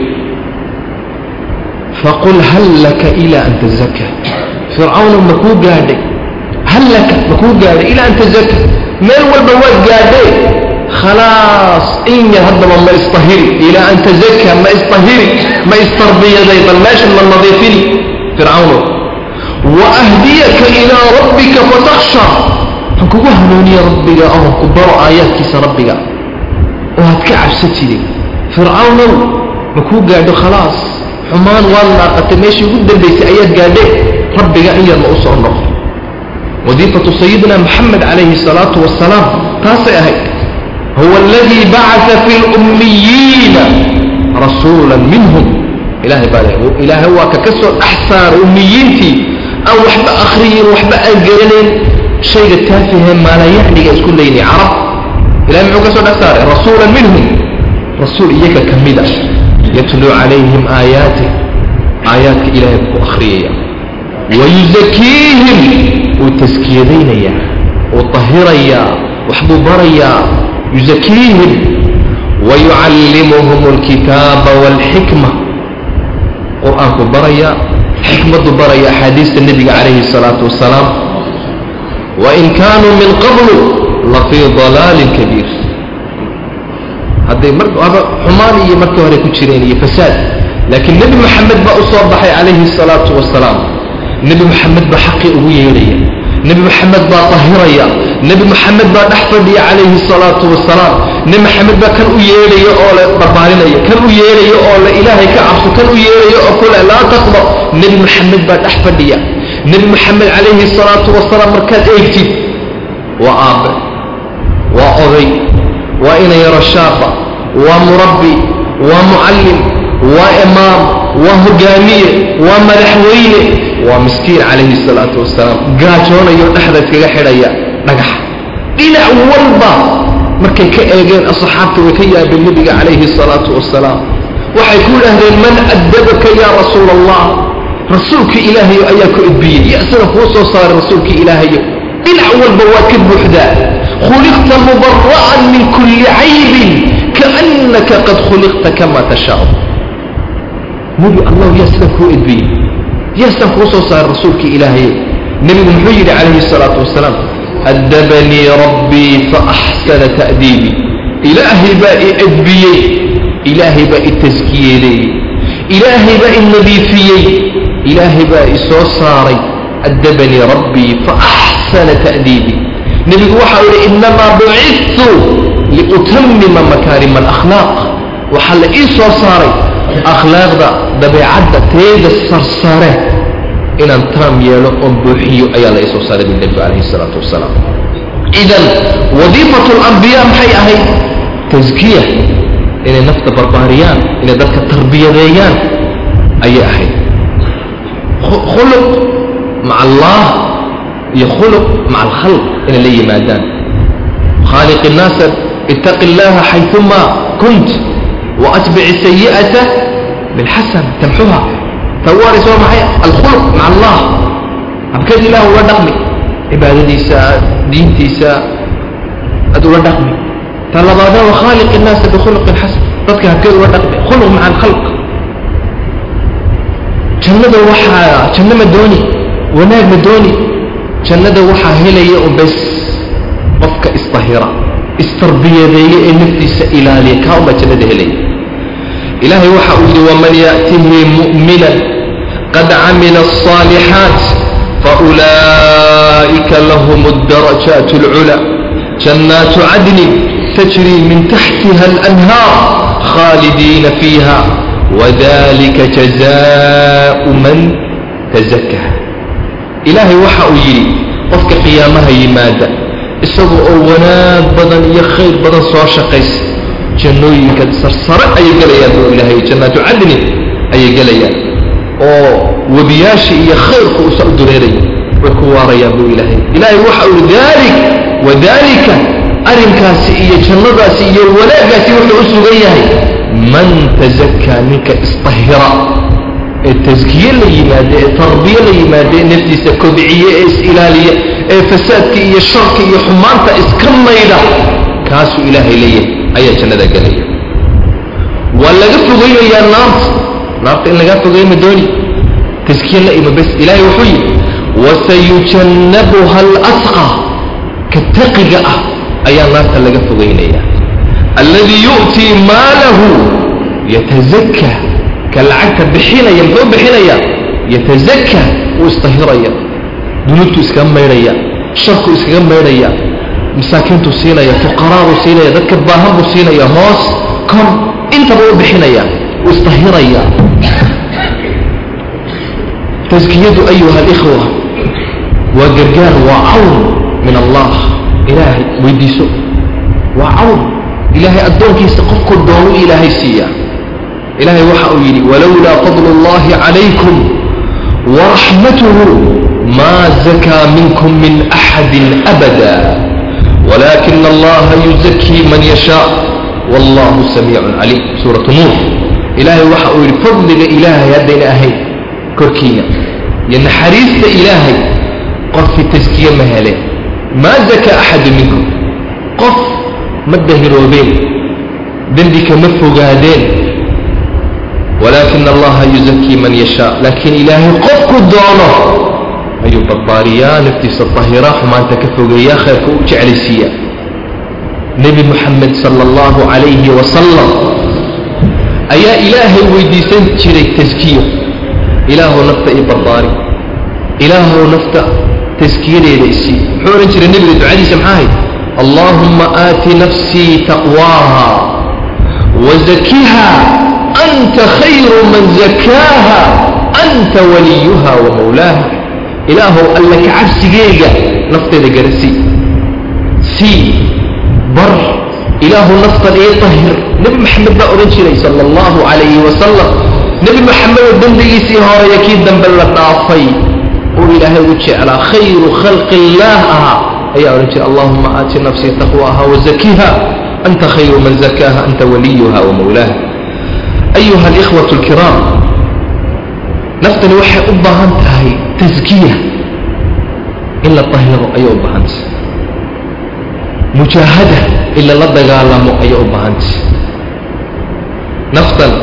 faqul hal laka ilaa an tazaka fircawna makuu gaadhay hal laka makuu gaadhay ilaa an tazaka meel walba waad gaadhay khalaas in yar haddaba ma istahiri ilaa an tazaka ma istahiri ma istarbiyaday bal meeshan ma nadiifini fircawno waahdiyaka ilaa rabbika fatakhsha waxaan kugu hanuuniya rabbiga oon ku baro aayaadkiisa rabbiga oo aad ka cabsatidin fircawnow makuu gaadho khalaas xumaan waad naaqatay meeshii ugu dambaysay ayaad gaadhe rabbiga in yarma u soo noqo wadiifatu sayidina maxamed calayhi salaatu wasalaam taasay ahayd huwa aladii bacaa fi lummiyiina rasuula minhum ilahay baa le ilaahay waa ka ka soo dhex saaray ummiyiintii aan waxba akhriyin waxba aan garanayn shayga taafihee maalayacniga isku leynay carab ilahay muxuu ka soo dhex saaray rasuula minhum rasuul iyaga ka mida yatluu calayhim aayaatih aayaadka ilaahay buu ku akhriyaya wayusakiihim wuu taskiyadaynayaa wuu tahirayaa waxbuu barayaa yusakiihim wayucallimuhum alkitaaba waalxikma qur-aanku baraya xikmaddu baraya axaadiista nebiga calayhi salaatu wasalaam wain kaanuu min qablu lafii dalaalin kabiir hadday maraba xumaan iyo markii hore ku jireen iyo fasaad laakiin nebi moxamed baa u soo baxay calayhi salaatu wasalaam nebi moxamed baa xaqii ugu yeedhaya nebi moxamed baa tahiraya nebi moxamed baa dhex fadhiya calayhi salaatu wasalaam nebi moxamed baa kan u yeedhaya oo le barbaarinaya kan u yeedhaya oo le ilaahay ka cabso kan u yeedhaya oo kule laa taqba nebi moxamed baa dhex fadhiya nebi moxamed calayhi salaatu wasalaam markaad eegtid waa aabbe waa oday waa ina yaro shaaba waa murabbi waa mucallim waa imaam waa hogaamiye waa madaxweyne waa miskiin calayhi salaatu wasalaam gaajoonayo dhexda iskaga xidhaya dhagax dhinac walba markay ka eegeen asxaabta way ka yaabeen nebiga calayhi salaatu wasalaam waxay ku idhaahdeen man addabaka yaa rasuula allah rasuulka ilaahayo ayaa ku edbiyey ya sida kuu soo saaray rasuulka ilaahayo dhinac walba waa ka buuxdaa khuliqta mubara'an min kulli caybin kaannaka qad khuliqta kama tashaau nebi allah yaa sidan kuu edbiyey yaa sidan kuu soo saaray rasuulka ilaahayo nebigu muxuu yidhi calayhi salaatu wasalaam addabanii rabbii faaxsana ta'diibii ilaahay baa i edbiyey ilaahay baa i taskiyeeleeyey ilaahay baa i nadiifiyey ilaahay baa i soo saaray addabanii rabbii faaxsana ta'diibii nebigu waxau yidhi innamaa bucidtu liutamima makaarima alakhlaaq waxaa la ii soo saaray akhlaaqda dabeecadda teeda sarsare inaan taam yeelo oon buuxiyo ayaa la ii soo saaray bu nebigu calayhi salaatu wasalaam idan wadiifatu alambiyaa maxay ahayd taskiya inay nafta barbaariyaan inay dadka tarbiyadeeyaan ayay ahayd khuluq maca allah iyo khuluq maca alkhalq inay la yimaadaan khaaliq innaasa ittaqi illaha xayuma kunt waatbici sayi'ata bilxasan tamxuha tawaaris waa maxay alkhuluq maca allah habkeed ilaah ula dhaqmi cibaadadiisa diintiisa aad ula dhaqmi ta labaada wa khaaliq innaasa bikhuluqin xasan dadka habkeed ula dhaqmi khuluq maca alkhalq jannada waxaa janno ma dooni wanaag ma dooni jannada waxaa helaya un bes qofka isdahira istarbiyadeeye ee naftiisa ilaaliya kaa unbaa jannada helaya ilaahay waxa uu yidhi waman ya'tihi mu'minan qad camila الصaalixaat faulaa'ika lahum الdarajaat اlculى jannaatu cadnin tajri min taxtiha اlanhaar khaalidiina fiiha wadalika jazaau man tazakka ilaahay waxa uu yidhi qofka qiyaamaha yimaada isaga oo wanaag badan iyo khayr badan soo shaqaysa jannooyinka sarsare ayay gelayaan buu ilaahay jannaatu cadnin ayay gelayaan oo webiyaasha iyo khayrku usa u dureeraya way ku waarayaan buu ilaahay ilaahay waxa uu daalik wadaalika arrinkaasi iyo jannadaasi iyo wanaaggaasi wuxuu u sugan yahay man tazakaa ninka isطahira ee taskiye la yimaade ee tarbiye la yimaade ee naftiisa kobciye ee is-ilaaliya ee fasaadka iyo sharka iyo xumaanta iska maydha kaasuu ilaahay leeyahay ayaa jannada gelaya waa laga fogeynayaa naarta naarta in lagaa fogeyma dooni taskiye la ima bes ilaahay wuxuu yidhi wasayujannabuha alasqa ka taqiga ah ayaa naarta laga fogeynaya alladii yu'tii maalahu yatazakka ka lacagta bixinaya muxuu bixinaya yatazakka wuu istahiraya dunuubtu iskaga maydhaya sharku iskaga maydhaya masaakiintuu siinaya fuqaraaduu siinaya dadka baahan buu siinaya hoos kor intaba u bixinaya wuu istahiraya taskiyadu ayuha alikhwa waa gargaar waa cawn min allah ilaahay weydiiso waa cawn ilaahay addoonkiisa qofku doonu ilaahay siiya ilaahay waxa uu yidhi walowlaa fadlu اllahi calaykum waraxmatuhu maa zakaa minkum min axadi abada walaakina allaha yuzakii man yashaa wallahu samiicun caliim suuratu nuur ilaahay waxa uu yidhi fadliga ilaahay haddayna ahayn korkiina iyo naxariista ilaahay qofkii taskiye ma heleen maa zakaa axadu minkum qof ma dahiroobeen dembi kama fogaadeen walaakina allaha yuzakii man yashaa laakiin ilaahay qofku doono ayuu barbaariyaa naftiisa tahiraa xumaanta ka fogeeyaa khayrka u jeclaysiiya nebi moxamed sala allahu calayhi wasalam ayaa ilaahay weydiisan jiray taskiyo ilaahow nafta ii barbaari ilaahow nafta taskiyadeeda isii muxuu odhan jiray nebiga ducadiisa maxaa ahayd allaahumma aati nafsii taqwaaha wazakiha anta khayru man zakaaha anta waliyuha wa mawlaaha ilaahow alla ka cabsigeyga nafteeda garasii sii bar ilaahu naftan ii tahir nebi maxamed baa odhan jiray sala allahu calayhi wasalam nebi maxamedoo dembigiisii horeeya kii dambe la dhaafay uu ilaahay u jeclaa khayru khalqi illaah ahaa ayaa odhan jiray allahuma aati nafsii taqwaaha wazakiha anta khayru man zakaaha anta waliyuha wa mawlaaha ayuha alikhwatu alkiraam naftani waxay u baahan tahay taskiya in la tahiro ayay u baahantay mujaahada in lala dagaalamo ayay u baahantay naftan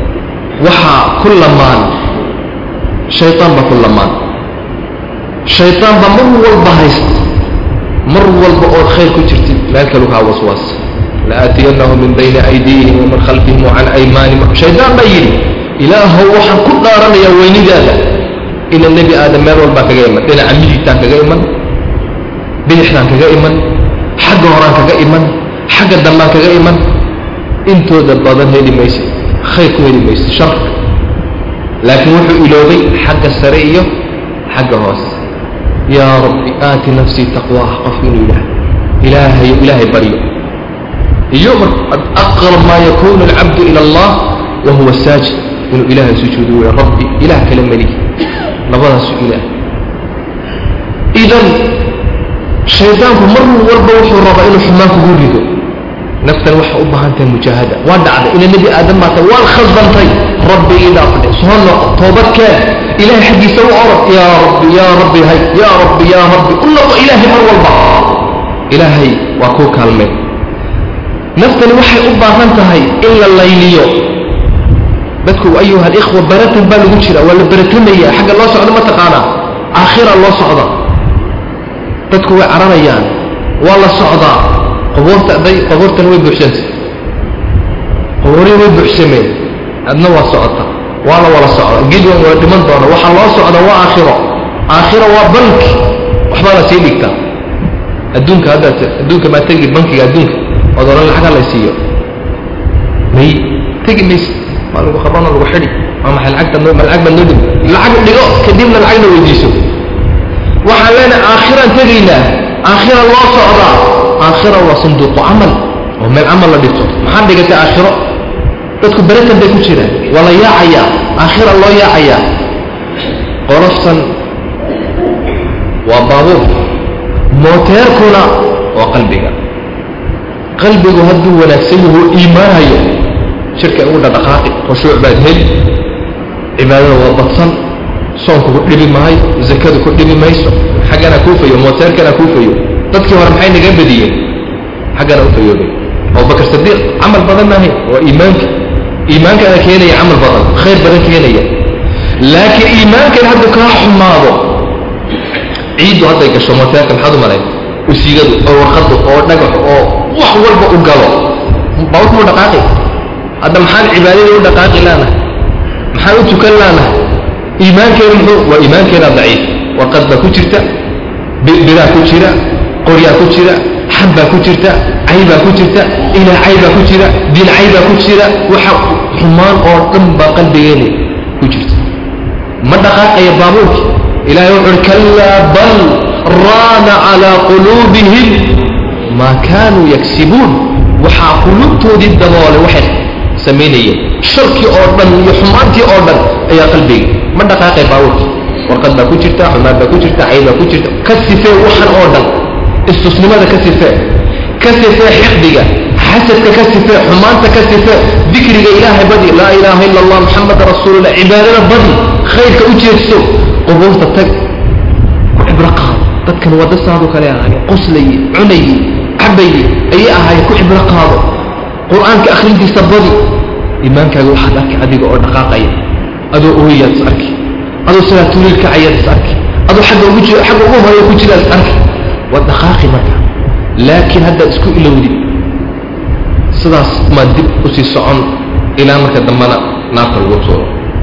waxaa ku lamaan shaytaan baa ku lamaan shaytaan baa mar walba haysta mar walba ood khayr ku jirtid meel kalu kaa waswaas laaatiyanahu min bayni aydiihim wamin khalfihim wacan aymaanihim shaydaan baa yidhi ilaahow waxaan ku dhaaranayaa weynidaada ina nebi aadam meel walbaa kaga iman dhinaca midigtaan kaga iman bidixtaan kaga iman xagga horaan kaga iman xagga dambaan kaga iman intooda badan heli maysa khayr ku heli maysa sharka laakiin wuxuu iloobay xagga sare iyo xagga hoose yaa rabbi aati nafsii taqwaaha qofku inuu yidhaah ilaahayo ilaahay baryo iyo aqrab maa yakunu alcabdu ila allah wa huwa saajid inuu ilaahay sujuudo wey rabbi ilaah kale melihi labadaasu ilaah idan shaydaanku mar walba wuxuu rabaa inuu xumaan kugu rido naftan waxay u baahan tahay mujaahada waa dhacday ina nebi aadam baata waan khasbantay rabbi ii dhaafdhe soo noqo toobadkeen ilahay xaggiisa u orod yaa rabbi yaa rabbi hay yaa rabbi yaa rabbi u noqo ilaahay mar walba ilaahay waa kuu kaalmeen naftani waxay u baahan tahay in la layliyo dadku ayuha alikhwa baratan baa lagu jira waa la baratamaya xagga loo socdo ma taqaanaa aakhira loo socda dadku way cararayaan waa la socdaa qabuurta day qabuurtan way buuxsantay qabuurii way buuxsameen adna waa socota waa la wala socda gidwan waa dhiman doona waxaa loo socda waa aakhiro aakhiro waa banki waxbaa la sii dhigtaa adduunka haddaad adduunka maa tegi bankiga adduunka ood odhan lacaga la siiyo may tegi mayse waa lagu qabano lagu xidhi waa maxay lacagta noo ma lacag baad noo dhig lacag dhigo kadibna lacagna weydiiso waxaan leenahay aakhiraan tegaynaa aakhira loo socdaa aakhira waa sanduuqu camal oo meel camal la dhigto maxaad dhigatay aakhiro dadku beratan bay ku jiraan waa la yaacayaa aakhira loo yaacayaa qoloftan waa baabuur mooteerkuna waa qalbiga qalbigu hadduu wanaagsan yahu iimaanayo shirka ugu dhadhaqaaqi khushuuc baad heli cibaadada waa badsan soonku ku dhibi maayo zakadu ku dhibi mayso xaggana kuufayo mooteerkana kuufayo dadkii hore maxay naga badiyeen xaggana u fayoobay abubakar sadiiq camal badan maahay waa iimaanka iimaankaana keenaya camal badan khayr badan keenaya laakiin iimaankan hadduu kaa xumaado ciiddu hadday gasho mooteerka maxaad u malayn usigadu oo warqadu oo dhagax oo wax walba u galo bawt muu dhaqaaqi hadda maxaan cibaadadii u dhaqaaqi laanahay maxaan u tukan laanahay iimaankeenu muxuu waa iimaankeena daciif warqad baa ku jirta biraa ku jira qoryaa ku jira xab baa ku jirta cay baa ku jirta ilaa cay baa ku jira diin cay baa ku jira waxa xumaan oo dhan baa qalbigeena ku jirta ma dhaqaaqaya baabuurki ilahay wuxu uhi kallaa bal raana calaa quluubihim maa kaanuu yagsibuun waxaa quluubtoodii daboolay waxay samaynayeen sharkii oo dhan iyo xumaantii oo dhan ayaa qalbiga ma dhaqaaqay baabuurki warqad baa ku jirta xumaan baa ku jirta cay baa ku jirta ka sifee waxan oo dhan istusnimada ka sifee ka sifee xiqdiga xasadka ka sifee xumaanta ka sifee dikriga ilaahay badi laa ilaaha ila allah muxamada rasuulullah cibaadada badi khayrka u jeedso qubuurta tag ku cibro qaado dadkan wadasaadoo kale ahaayeen qoslaye cunaye cabaye ayay ahaayeen ku cibro qaado qur-aanka akhrintiisa badi iimaankaaga waxaad arki adiga oo dhaqaaqaya adoo ooyaad is arki adoo salaatuliil kacayaad is arki adoo agga ugu jiro xagga ugu horeya ku jiraad is arki waad dhaqaaqi marka laakiin haddaad isku ilowdid sidaas maad dib usii socon ilaa marka dambana naarta lagu tuuro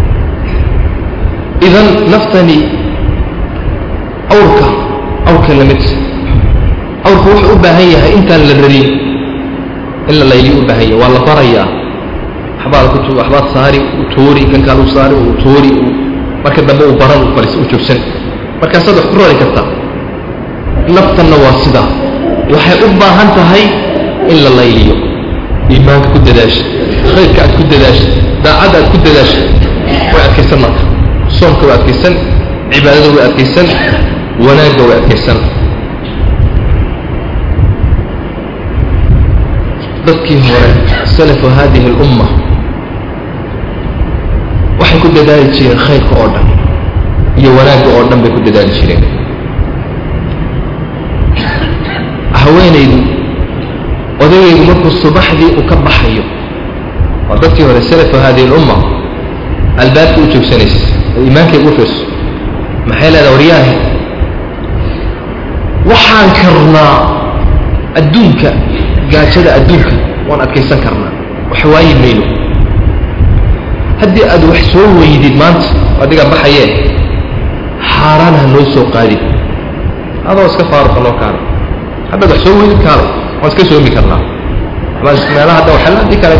idan naftani awrka awrka lamid awrka wuxuu u baahan yahay intaan la rarin in la layliyo u baahan yahay waa la barayaa waxbaad ku waxbaad saari u tuuri kan kaal u saari u tuuri marka dambe uu baran u fariis u joogsan markaasaad wax ku rari kartaa naftanna waa sidaa waxay u baahan tahay in la layliyo iimaanka ku dadaasha khayrka aad ku dadaasha daacadda aad ku dadaasha way adkaysan marka soomka way adkaysan cibaadada way adkaysan wanaagga way adkaysan dadkii hore salafu hadihi اlumma waxay ku dadaali jireen khayrka oo dhan iyo wanaagga oo dhan bay ku dadaali jireen haweenaydu odagaygu markuu subaxdii uu ka baxayo waa dadkii hore salafu hadihi اlumma albaabka u joogsanaysa iimaankayga u fiirso maxay leedaha waryaahe waxaan karnaa adduunka gaajada adduunka waan adkaysan karnaa wax waayi mayno haddii aad wax soo weydid maanta adigaa baxayee xaaraan ha noo soo qaadin adoo iska faaruqa noo kaana haddaad wax soo weydid kaana waan iska soomi karnaa meelaha hadda waxaa adii kale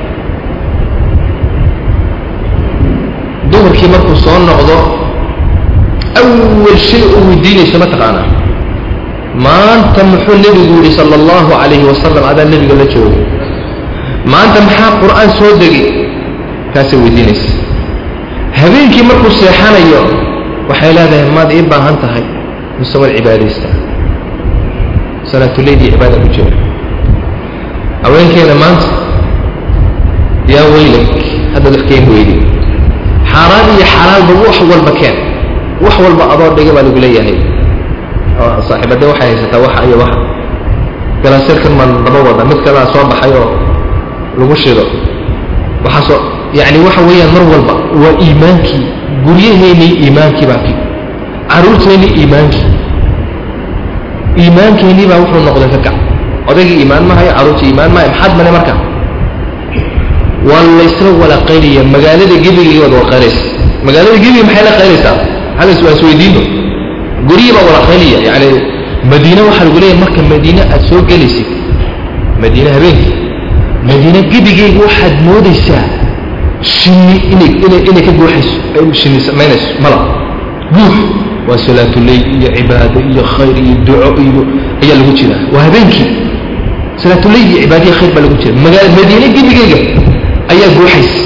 dumarkii markuu soo noqdo awal shay uu weydiinayso ma taqaanaa maanta muxuu nebigu yidhi sala allahu calayhi wasalam adaa nebiga la joogay maanta maxaa qur'aan soo degi kaasay weydiinaysa habeenkii markuu seexanayo waxay leedahay maad ii baahan tahay mise waad cibaadaysta salaatuleyl iyo cibaada ku jira haweenkeena maanta yaa weylak haddaad wax keen weydi xaaraan iyo xalaalba wax walba keen wax walba adoo dhiga baa lagu leeyahay saaxiibade waxay haysataa waxa iyo waxa galaaseerkan maan daba wada mid kalaa soo baxay oo lagu shido waxaasoo yani waxa weeyaan mar walba waa iimaankii guryaheennii iimaankii baa caruurteennii iimaankii iimaankeenii baa wuxuu noqday ka kac odaygii iimaan mahayo caruurtii iimaan mahayo maxaad mane marka waa laysla wala qaylaya magaalada gebigeega waad wala qayleysa magaalada gebiga maxay la qayleysaa hadas waan isweydiino guryihii baa wala qaylaya yani madiine waxaa lagu leeyahay marka madiine aad soo gelaysid madiine habeenkii madiine gebigeyga waxaad moodaysaa shinni inay inay inay ka guuxayso ay shinni samaynayso mala guux waa salaatuleyl iyo cibaado iyo khayr iyo duco iyo ayaa lagu jiraa waa habeenkii salaatuleyl iyo cibaadiya khayr baa lagu jira magaala madiine gebigeyga ayaa guuxaysa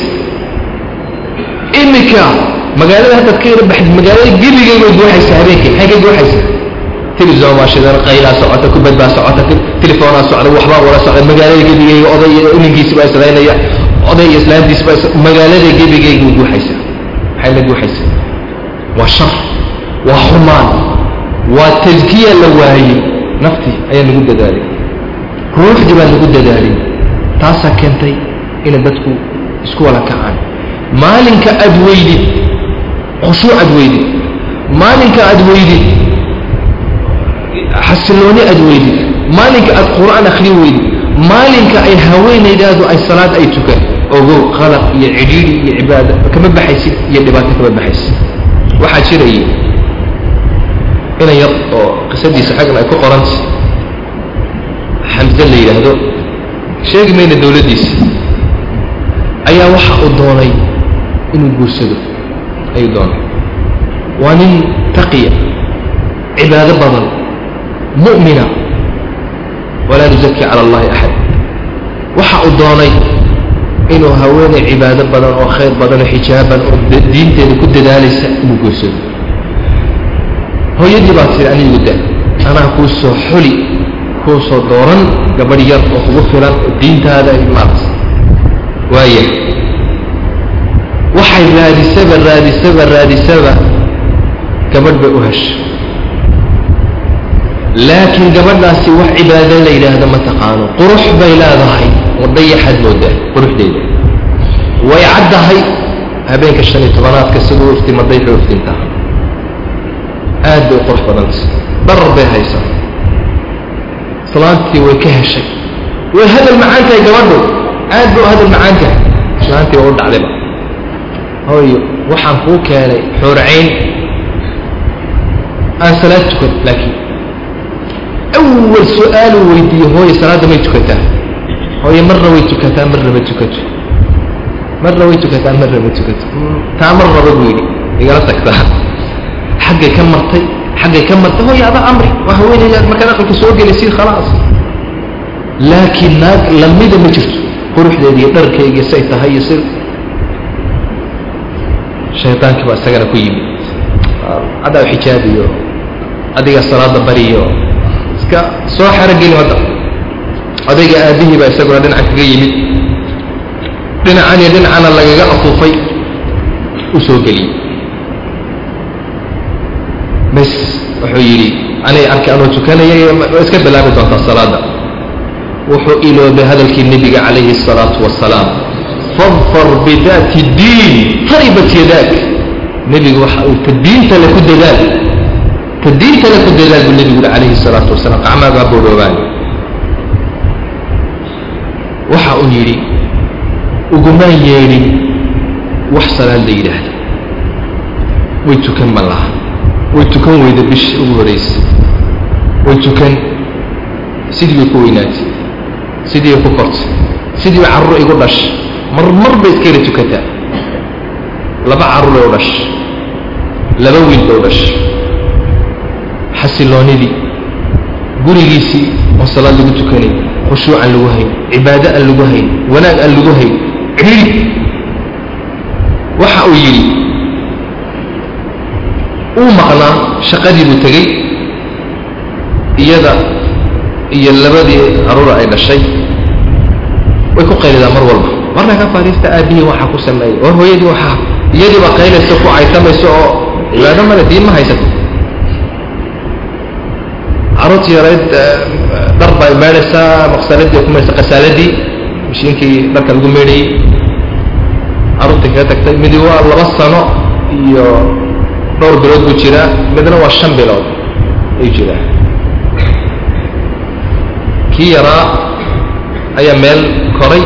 iminka magaalada haddaad ka yara baxid magaalada gebigeyga way guuxaysa habeenkii maxay ka guuxaysa telefison baa shidan qaylaa socota kubad baa socota telefoonaa socda waxbaa wala socda magaalada gebigeyga oday iyo ininkiisi baa islaynaya oday iyo islaantiisi baa magaalada gebigeyga way guuxaysa maxay la guuxaysa waa shar waa xumaan waa taskiya la waayey naftii ayaa lagu dadaalay ruuxdii baa lagu dadaalay taasaa keentay inay dadku isku wala kacaan maalinka aad weydid khushuuc aad weydid maalinka aad weydid xasilooni aad weydid maalinka aad qur'aan akhri weydid maalinka ay haweenaydaadu ay salaad ay tukan ogow qalaq iyo cidhiidhi iyo cibaado kama baxaysid iyo dhibaato kama baxaysid waxaa jirayay inan yar oo qisadiisa xaggan ay ku qoranta xamse la yidhaahdo sheegi mayna dowladdiisa ayaa waxa uu doonay inuu guursado ayuu doonay waa nin taqiya cibaado badan mu'mina walaa nuzaki cala allahi axad waxa uu doonay inuu haweenay cibaado badan oo khayr badan oo xijaaban oo diinteeda ku dadaalaysa inuu guursado hooyadii baa tiri anigu da anaa kuu soo xuli kuu soo dooran gabadh yar oo kugu filan oo diintaada imaad waaya waxay raadisaba raadisaba raadisaba gabadh bay u hesha laakiin gabadhaasi wax cibaado la yidhaahdo ma taqaano qurux bay leedahay wadayaxaad moodaa quruxdeeda way caddahay habeenka shan iyo tobanaadka siduu iftimaday wuxuu iftintaa aad bay u qurux badantay darar bay haysaa islaantii way ka heshay way hadal macaan tahay gabadhu aad bay u hadal macaan tahay islaantii waa u dhacdayba hooyo waxaan kuu keenay xoorcayn aan salaad tukan laakiin awal su-aaluu weydiiye hooye salaadda may tukataa hooye marna way tukataa marna ma tukato marna way tukataa marna ma tukato taa mar raba buu yidhi igala tagtaa xaggay ka martay xaggay ka martay hooye ada amri waa haweenaydaad markaad aqalka soo gelaysid khalaas laakiin naag lamida ma jirto quruxdeeda iyo dharkayga say tahay iyo si shaytaankii baa isagana ku yimid caddaa xijaabiyo adiga salaada bariyo iska soo xerogeli hadda odayga aabihii baa isaguna dhinaca kaga yimid dhinacan iyo dhinacana lagaga afuufay u soo geliyey bas wuxuu yidhi anay arkay anoo tukanayay waa iska bilaabi doontaa salaada wuxuu iloobay hadalkii nebiga calayhi الsalaatu wasalaam fadfar bidaati diin taribat yadaak nebigu waxa uu ta diinta le ku dadaal ta diinta le ku dadaal buu nebigu yihi calayhi الsalaatu wasalaam qacmaagaa boodhoobaan waxa uu yidhi ugumaan yeedhin wax salaad la yidhaahdo way tukan ma laha way tukan weyda bishi ugu horaysa way tukan sidii bay ku weynaatay sidii bay ku kortay sidii bay carruur igu dhashay mar mar bay iska yara tukataa laba carruuray u dhashay laba wiil bay u dhashay xasiloonidii gurigiisii oo salaad lagu tukanay khushuuc aan lagu hayn cibaado aan lagu hayn wanaag aan lagu hayn cidhiri waxa uu yidhi uu maqnaa shaqadii buu tegey iyada iyo labadii caruura ay dhashay way ku qaylidaa mar walba marna ka fadhiista aabihii waxaa ku sameeyey war hooyadii waxaa iyadiiba qaylaysa ku caytamayso oo cibaado male diin ma haysato caruurtii yarayd dhar bay meedhaysaa maqsaladii ku meedhaysa qasaaladii mashiinkii dharka lagu meedhayey caruurtii kaga tagtay midi waa laba sano iyo dhowr bilood buu jiraa midna waa shan bilood ayuu jiraa kii yaraa ayaa meel koray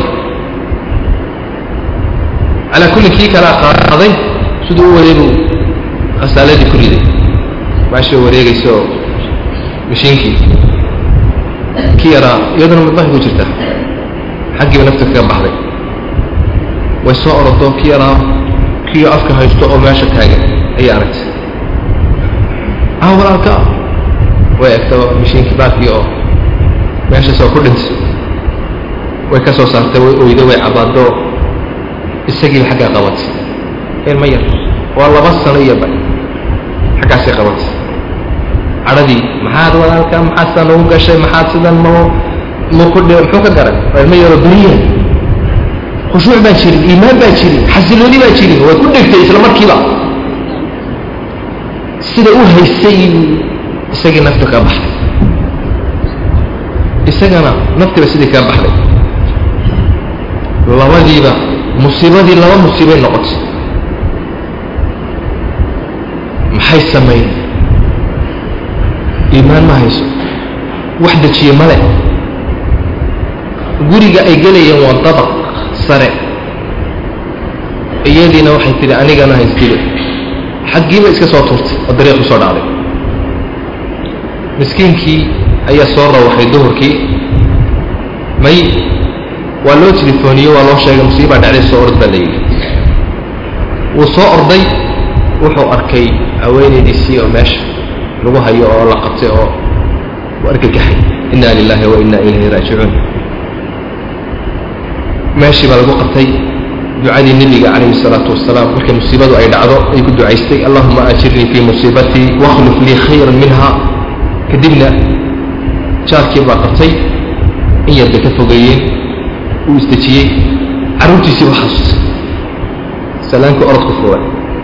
calaa kulli kii kalea qaaday siduu u waday buu khasaaladii ku riday maashoo wareegayso mashiinkii kii yaraa iyaduna midbahi ku jirtaa xaggiiba nafta kaga baxday way soo orodo kii yaraa kiio afka haysto oo meesha taagan ayay aragtay maxaa walaalka way egto mishiinkii baarkii oo meeshaasoo ku dhintay way ka soo saartay way oydo way cabaado isagiiba xaggaa qabatay ilma yar waa laba sano iyo ba xaggaasay qabatay cadhadii maxaad walaalka maxaad sidaa nagu gashay maxaad sidan ma maku muxuu ka garay waa ilma yaroo beriya khushuuc baa jirin iimaan baa jirin xasilooni baa jirin way ku dhegtay isla markiiba sida u haysay isagii nafta kaa baxday isagana naftiba sidii kaa baxday labadiiba musiibadii laba musiibay noqotay maxay samayn iimaan ma hayso wax dejiye male guriga ay gelayeen waa dabaq sare iyadiina waxay tidhi anigana haysdilo xaggiiba iska soo tuurtay oo dariiq usoo dhacday miskiinkii ayaa soo rawaxay duhurkii may waa loo telefooniye waa loo sheegay musiibaa dhacday soo ord baa layidhi wuu soo orday wuxuu arkay haweenaydiisii oo meesha lagu hayo oo la qabtay oo u argagaxay inna lilahi wa inna ilayhi raajicuun meeshii baa lagu qabtay ducadii nebiga calayhi الsalaatu wasalaam markay musiibadu ay dhacdo ay ku ducaystay allahuma ajirnii fii musiibatii wakhluf lii khayra minha kadibna jaarkii baa qabtay in yar bay ka fogeeyeen uu isdejiyey carruurtiisii baa xasuustay salaankii orodku furay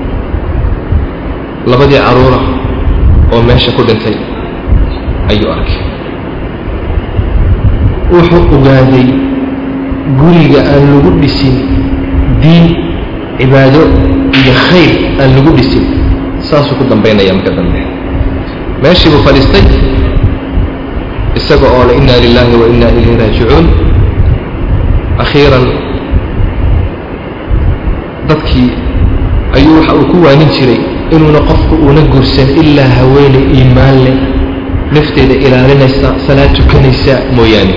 labadii carruura oo meesha ku dhintay ayuu arkay wuxuu ogaaday guriga aan lagu dhisin diin cibaado iyo khayr aan lagu dhisin saasuu ku dambaynaya marka dambe meeshii buu fadhiistay isaga oo le inna lilahi wa inna ilayhi raajicuun akhiiran dadkii ayuu waxa uu ku waanin jiray inuuna qofku uuna guursan ilaa haweeney iimaan leh nafteeda ilaalinaysa salaad tukanaysa mooyaane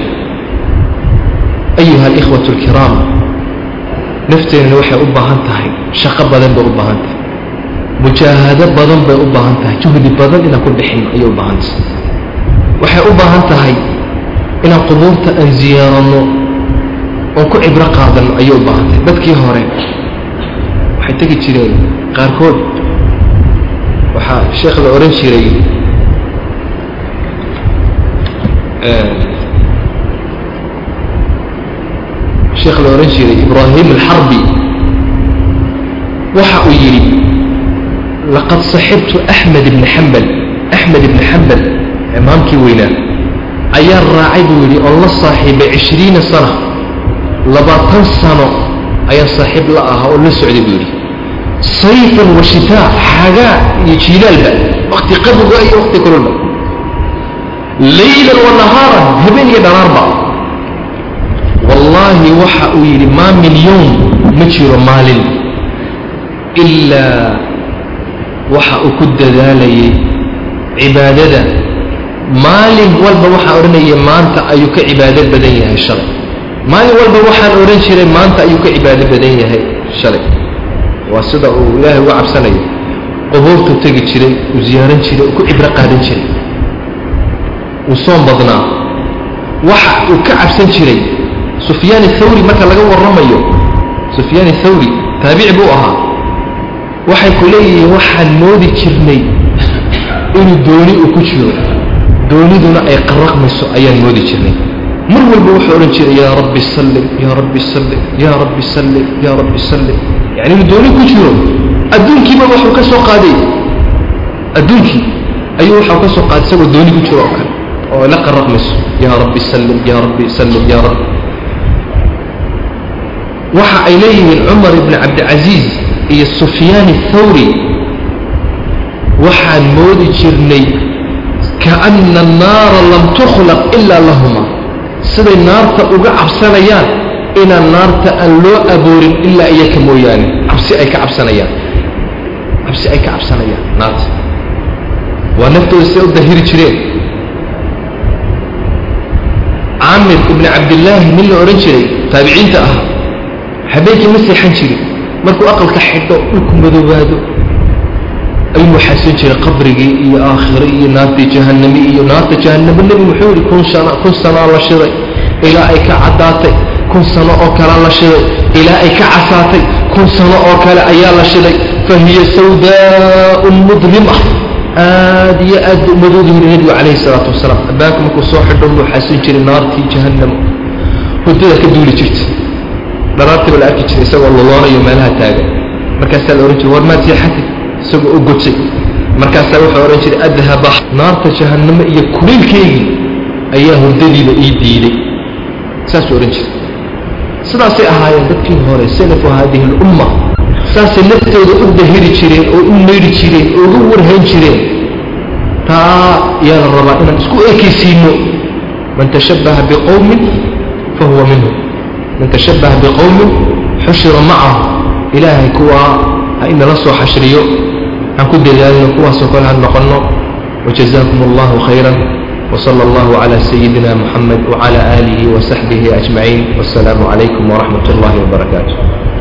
ayuha alikhwatu alkiraam nafteennana waxay u baahan tahay shaqo badan bay u baahan tahay mujaahado badan bay u baahan tahay juhdi badan inaan ku dhixin ayay u baahan tahay waxay u baahan tahay inaan qubuurta aan ziyaaranno oon ku cibro qaadanno ayay u baahan tahay dadkii hore waxay tegi jireen qaarkood waxaa sheekh la odhan jiray sheekh la odhan jiray ibraahim alxarbi waxa uu yidhi laqad saxibtu axmed ibni xambal axmed ibni xambal imaamkii weynaa ayaa raacay buu yidhi oon la saaxiibay cishriina sana labaatan sano ayaan saaxiib la ahaa oo la socday buu yidhi sayfan wa shitaa xagaa iyo jiilaalba wakti qaboga iyo wakti kululba laylan wa nahaaran habeen iyo dharaarba wallaahi waxa uu yidhi maa min yowm ma jiro maalin ilaa waxa uu ku dadaalayay cibaadada maalin walba waxaa odhanaya maanta ayuu ka cibaado badan yahay shalay maalin walba waxaan odhan jiray maanta ayuu ka cibaado badan yahay shalay waa sida uu ilaahay uga cabsanayo qubuurtuu tegi jiray uu ziyaaran jiray uu ku cibro qaadan jiray uu soom badnaa waxa uu ka cabsan jiray sufyaan athawri marka laga warramayo sufyaan athawri taabici buu ahaa waxay ku leeyihiin waxaan moodi jirnay inuu dooni uu ku jiro dooniduna ay qaraqmayso ayaan moodi jirnay mar walba wuxuu odhan jiray yaa rabbi sallim yaa rabbi sallim yaa rabbi sallim yaa rabbi sallim yani inuu dooni ku jiro adduunkiiba waxuu ka soo qaaday adduunkii ayuu waxau ka soo qaaday isagoo dooni ku jiro oo kale oo la qaraqmayso yaa rabbi sallim yaa rabbi sallim yaa rabbi waxa ay leeyihiin cumar ibni cabdicasiis iyo sufyaan athawri waxaan moodi jirnay kaana annaara lam tukhlaq ilaa lahuma siday naarta uga cabsanayaan inaan naarta aan loo aboorin ilaa iyaka mooyaane cabsi ay ka cabsanayaan cabsi ay ka cabsanayaan naarta waa naftooda siday u dahiri jireen caamir ibni cabdillaahi nin la odhan jiray taabiciinta ah habeenkii ma seexan jirin markuu aqalka xidho dhulku madoobaado ayuu xasin jiray qabrigii iyo aakhire iyo naartii jahannami iyo naarta jahannamo nebi muxuu yihi kun sana kun sanaa la shiday ilaa ay ka caddaatay kun sano oo kalea la shiday ilaa ay ka casaatay kun sano oo kale ayaa la shiday fa hiya sawdaa'un mudlima aad iyo aad buu madoogi yiri nebigu calayhi salaatu wasalaam abbaanka markuu soo xidho buu xasin jiray naartii jahannamo hurdada ka duuli jirta dharaartiiba la arki jiray isagoo loloonayo meelaha taagan markaasaa la ohan jiray war maad seexatay isagoo u gotay markaasaa wuxuu odhan jiray adhaba naarta jahannamo iyo kuleylkeygii ayaa hurdadiiba ii diiday saasuu odhan jiray sidaasay ahaayeen dadkii hore salafu haadihi alumma saasay naftooda u dahiri jireen oo u meydhi jireen oo uga warhayn jireen taa yaa la rabaa inaan isku ekaysiino man tashabbaha biqowmin fa huwa minhum man tashabbaha biqowmin xushira macahu ilaahay kuwaa ha inala soo xashriyo aan ku dadaalno kuwaasoo kale ha noqonno wajazaakum allahu khayran وصلى الله على سيدنا محمد وعلى آله وصحبه أجمعين والسلام عليكم ورحمة الله وبركاته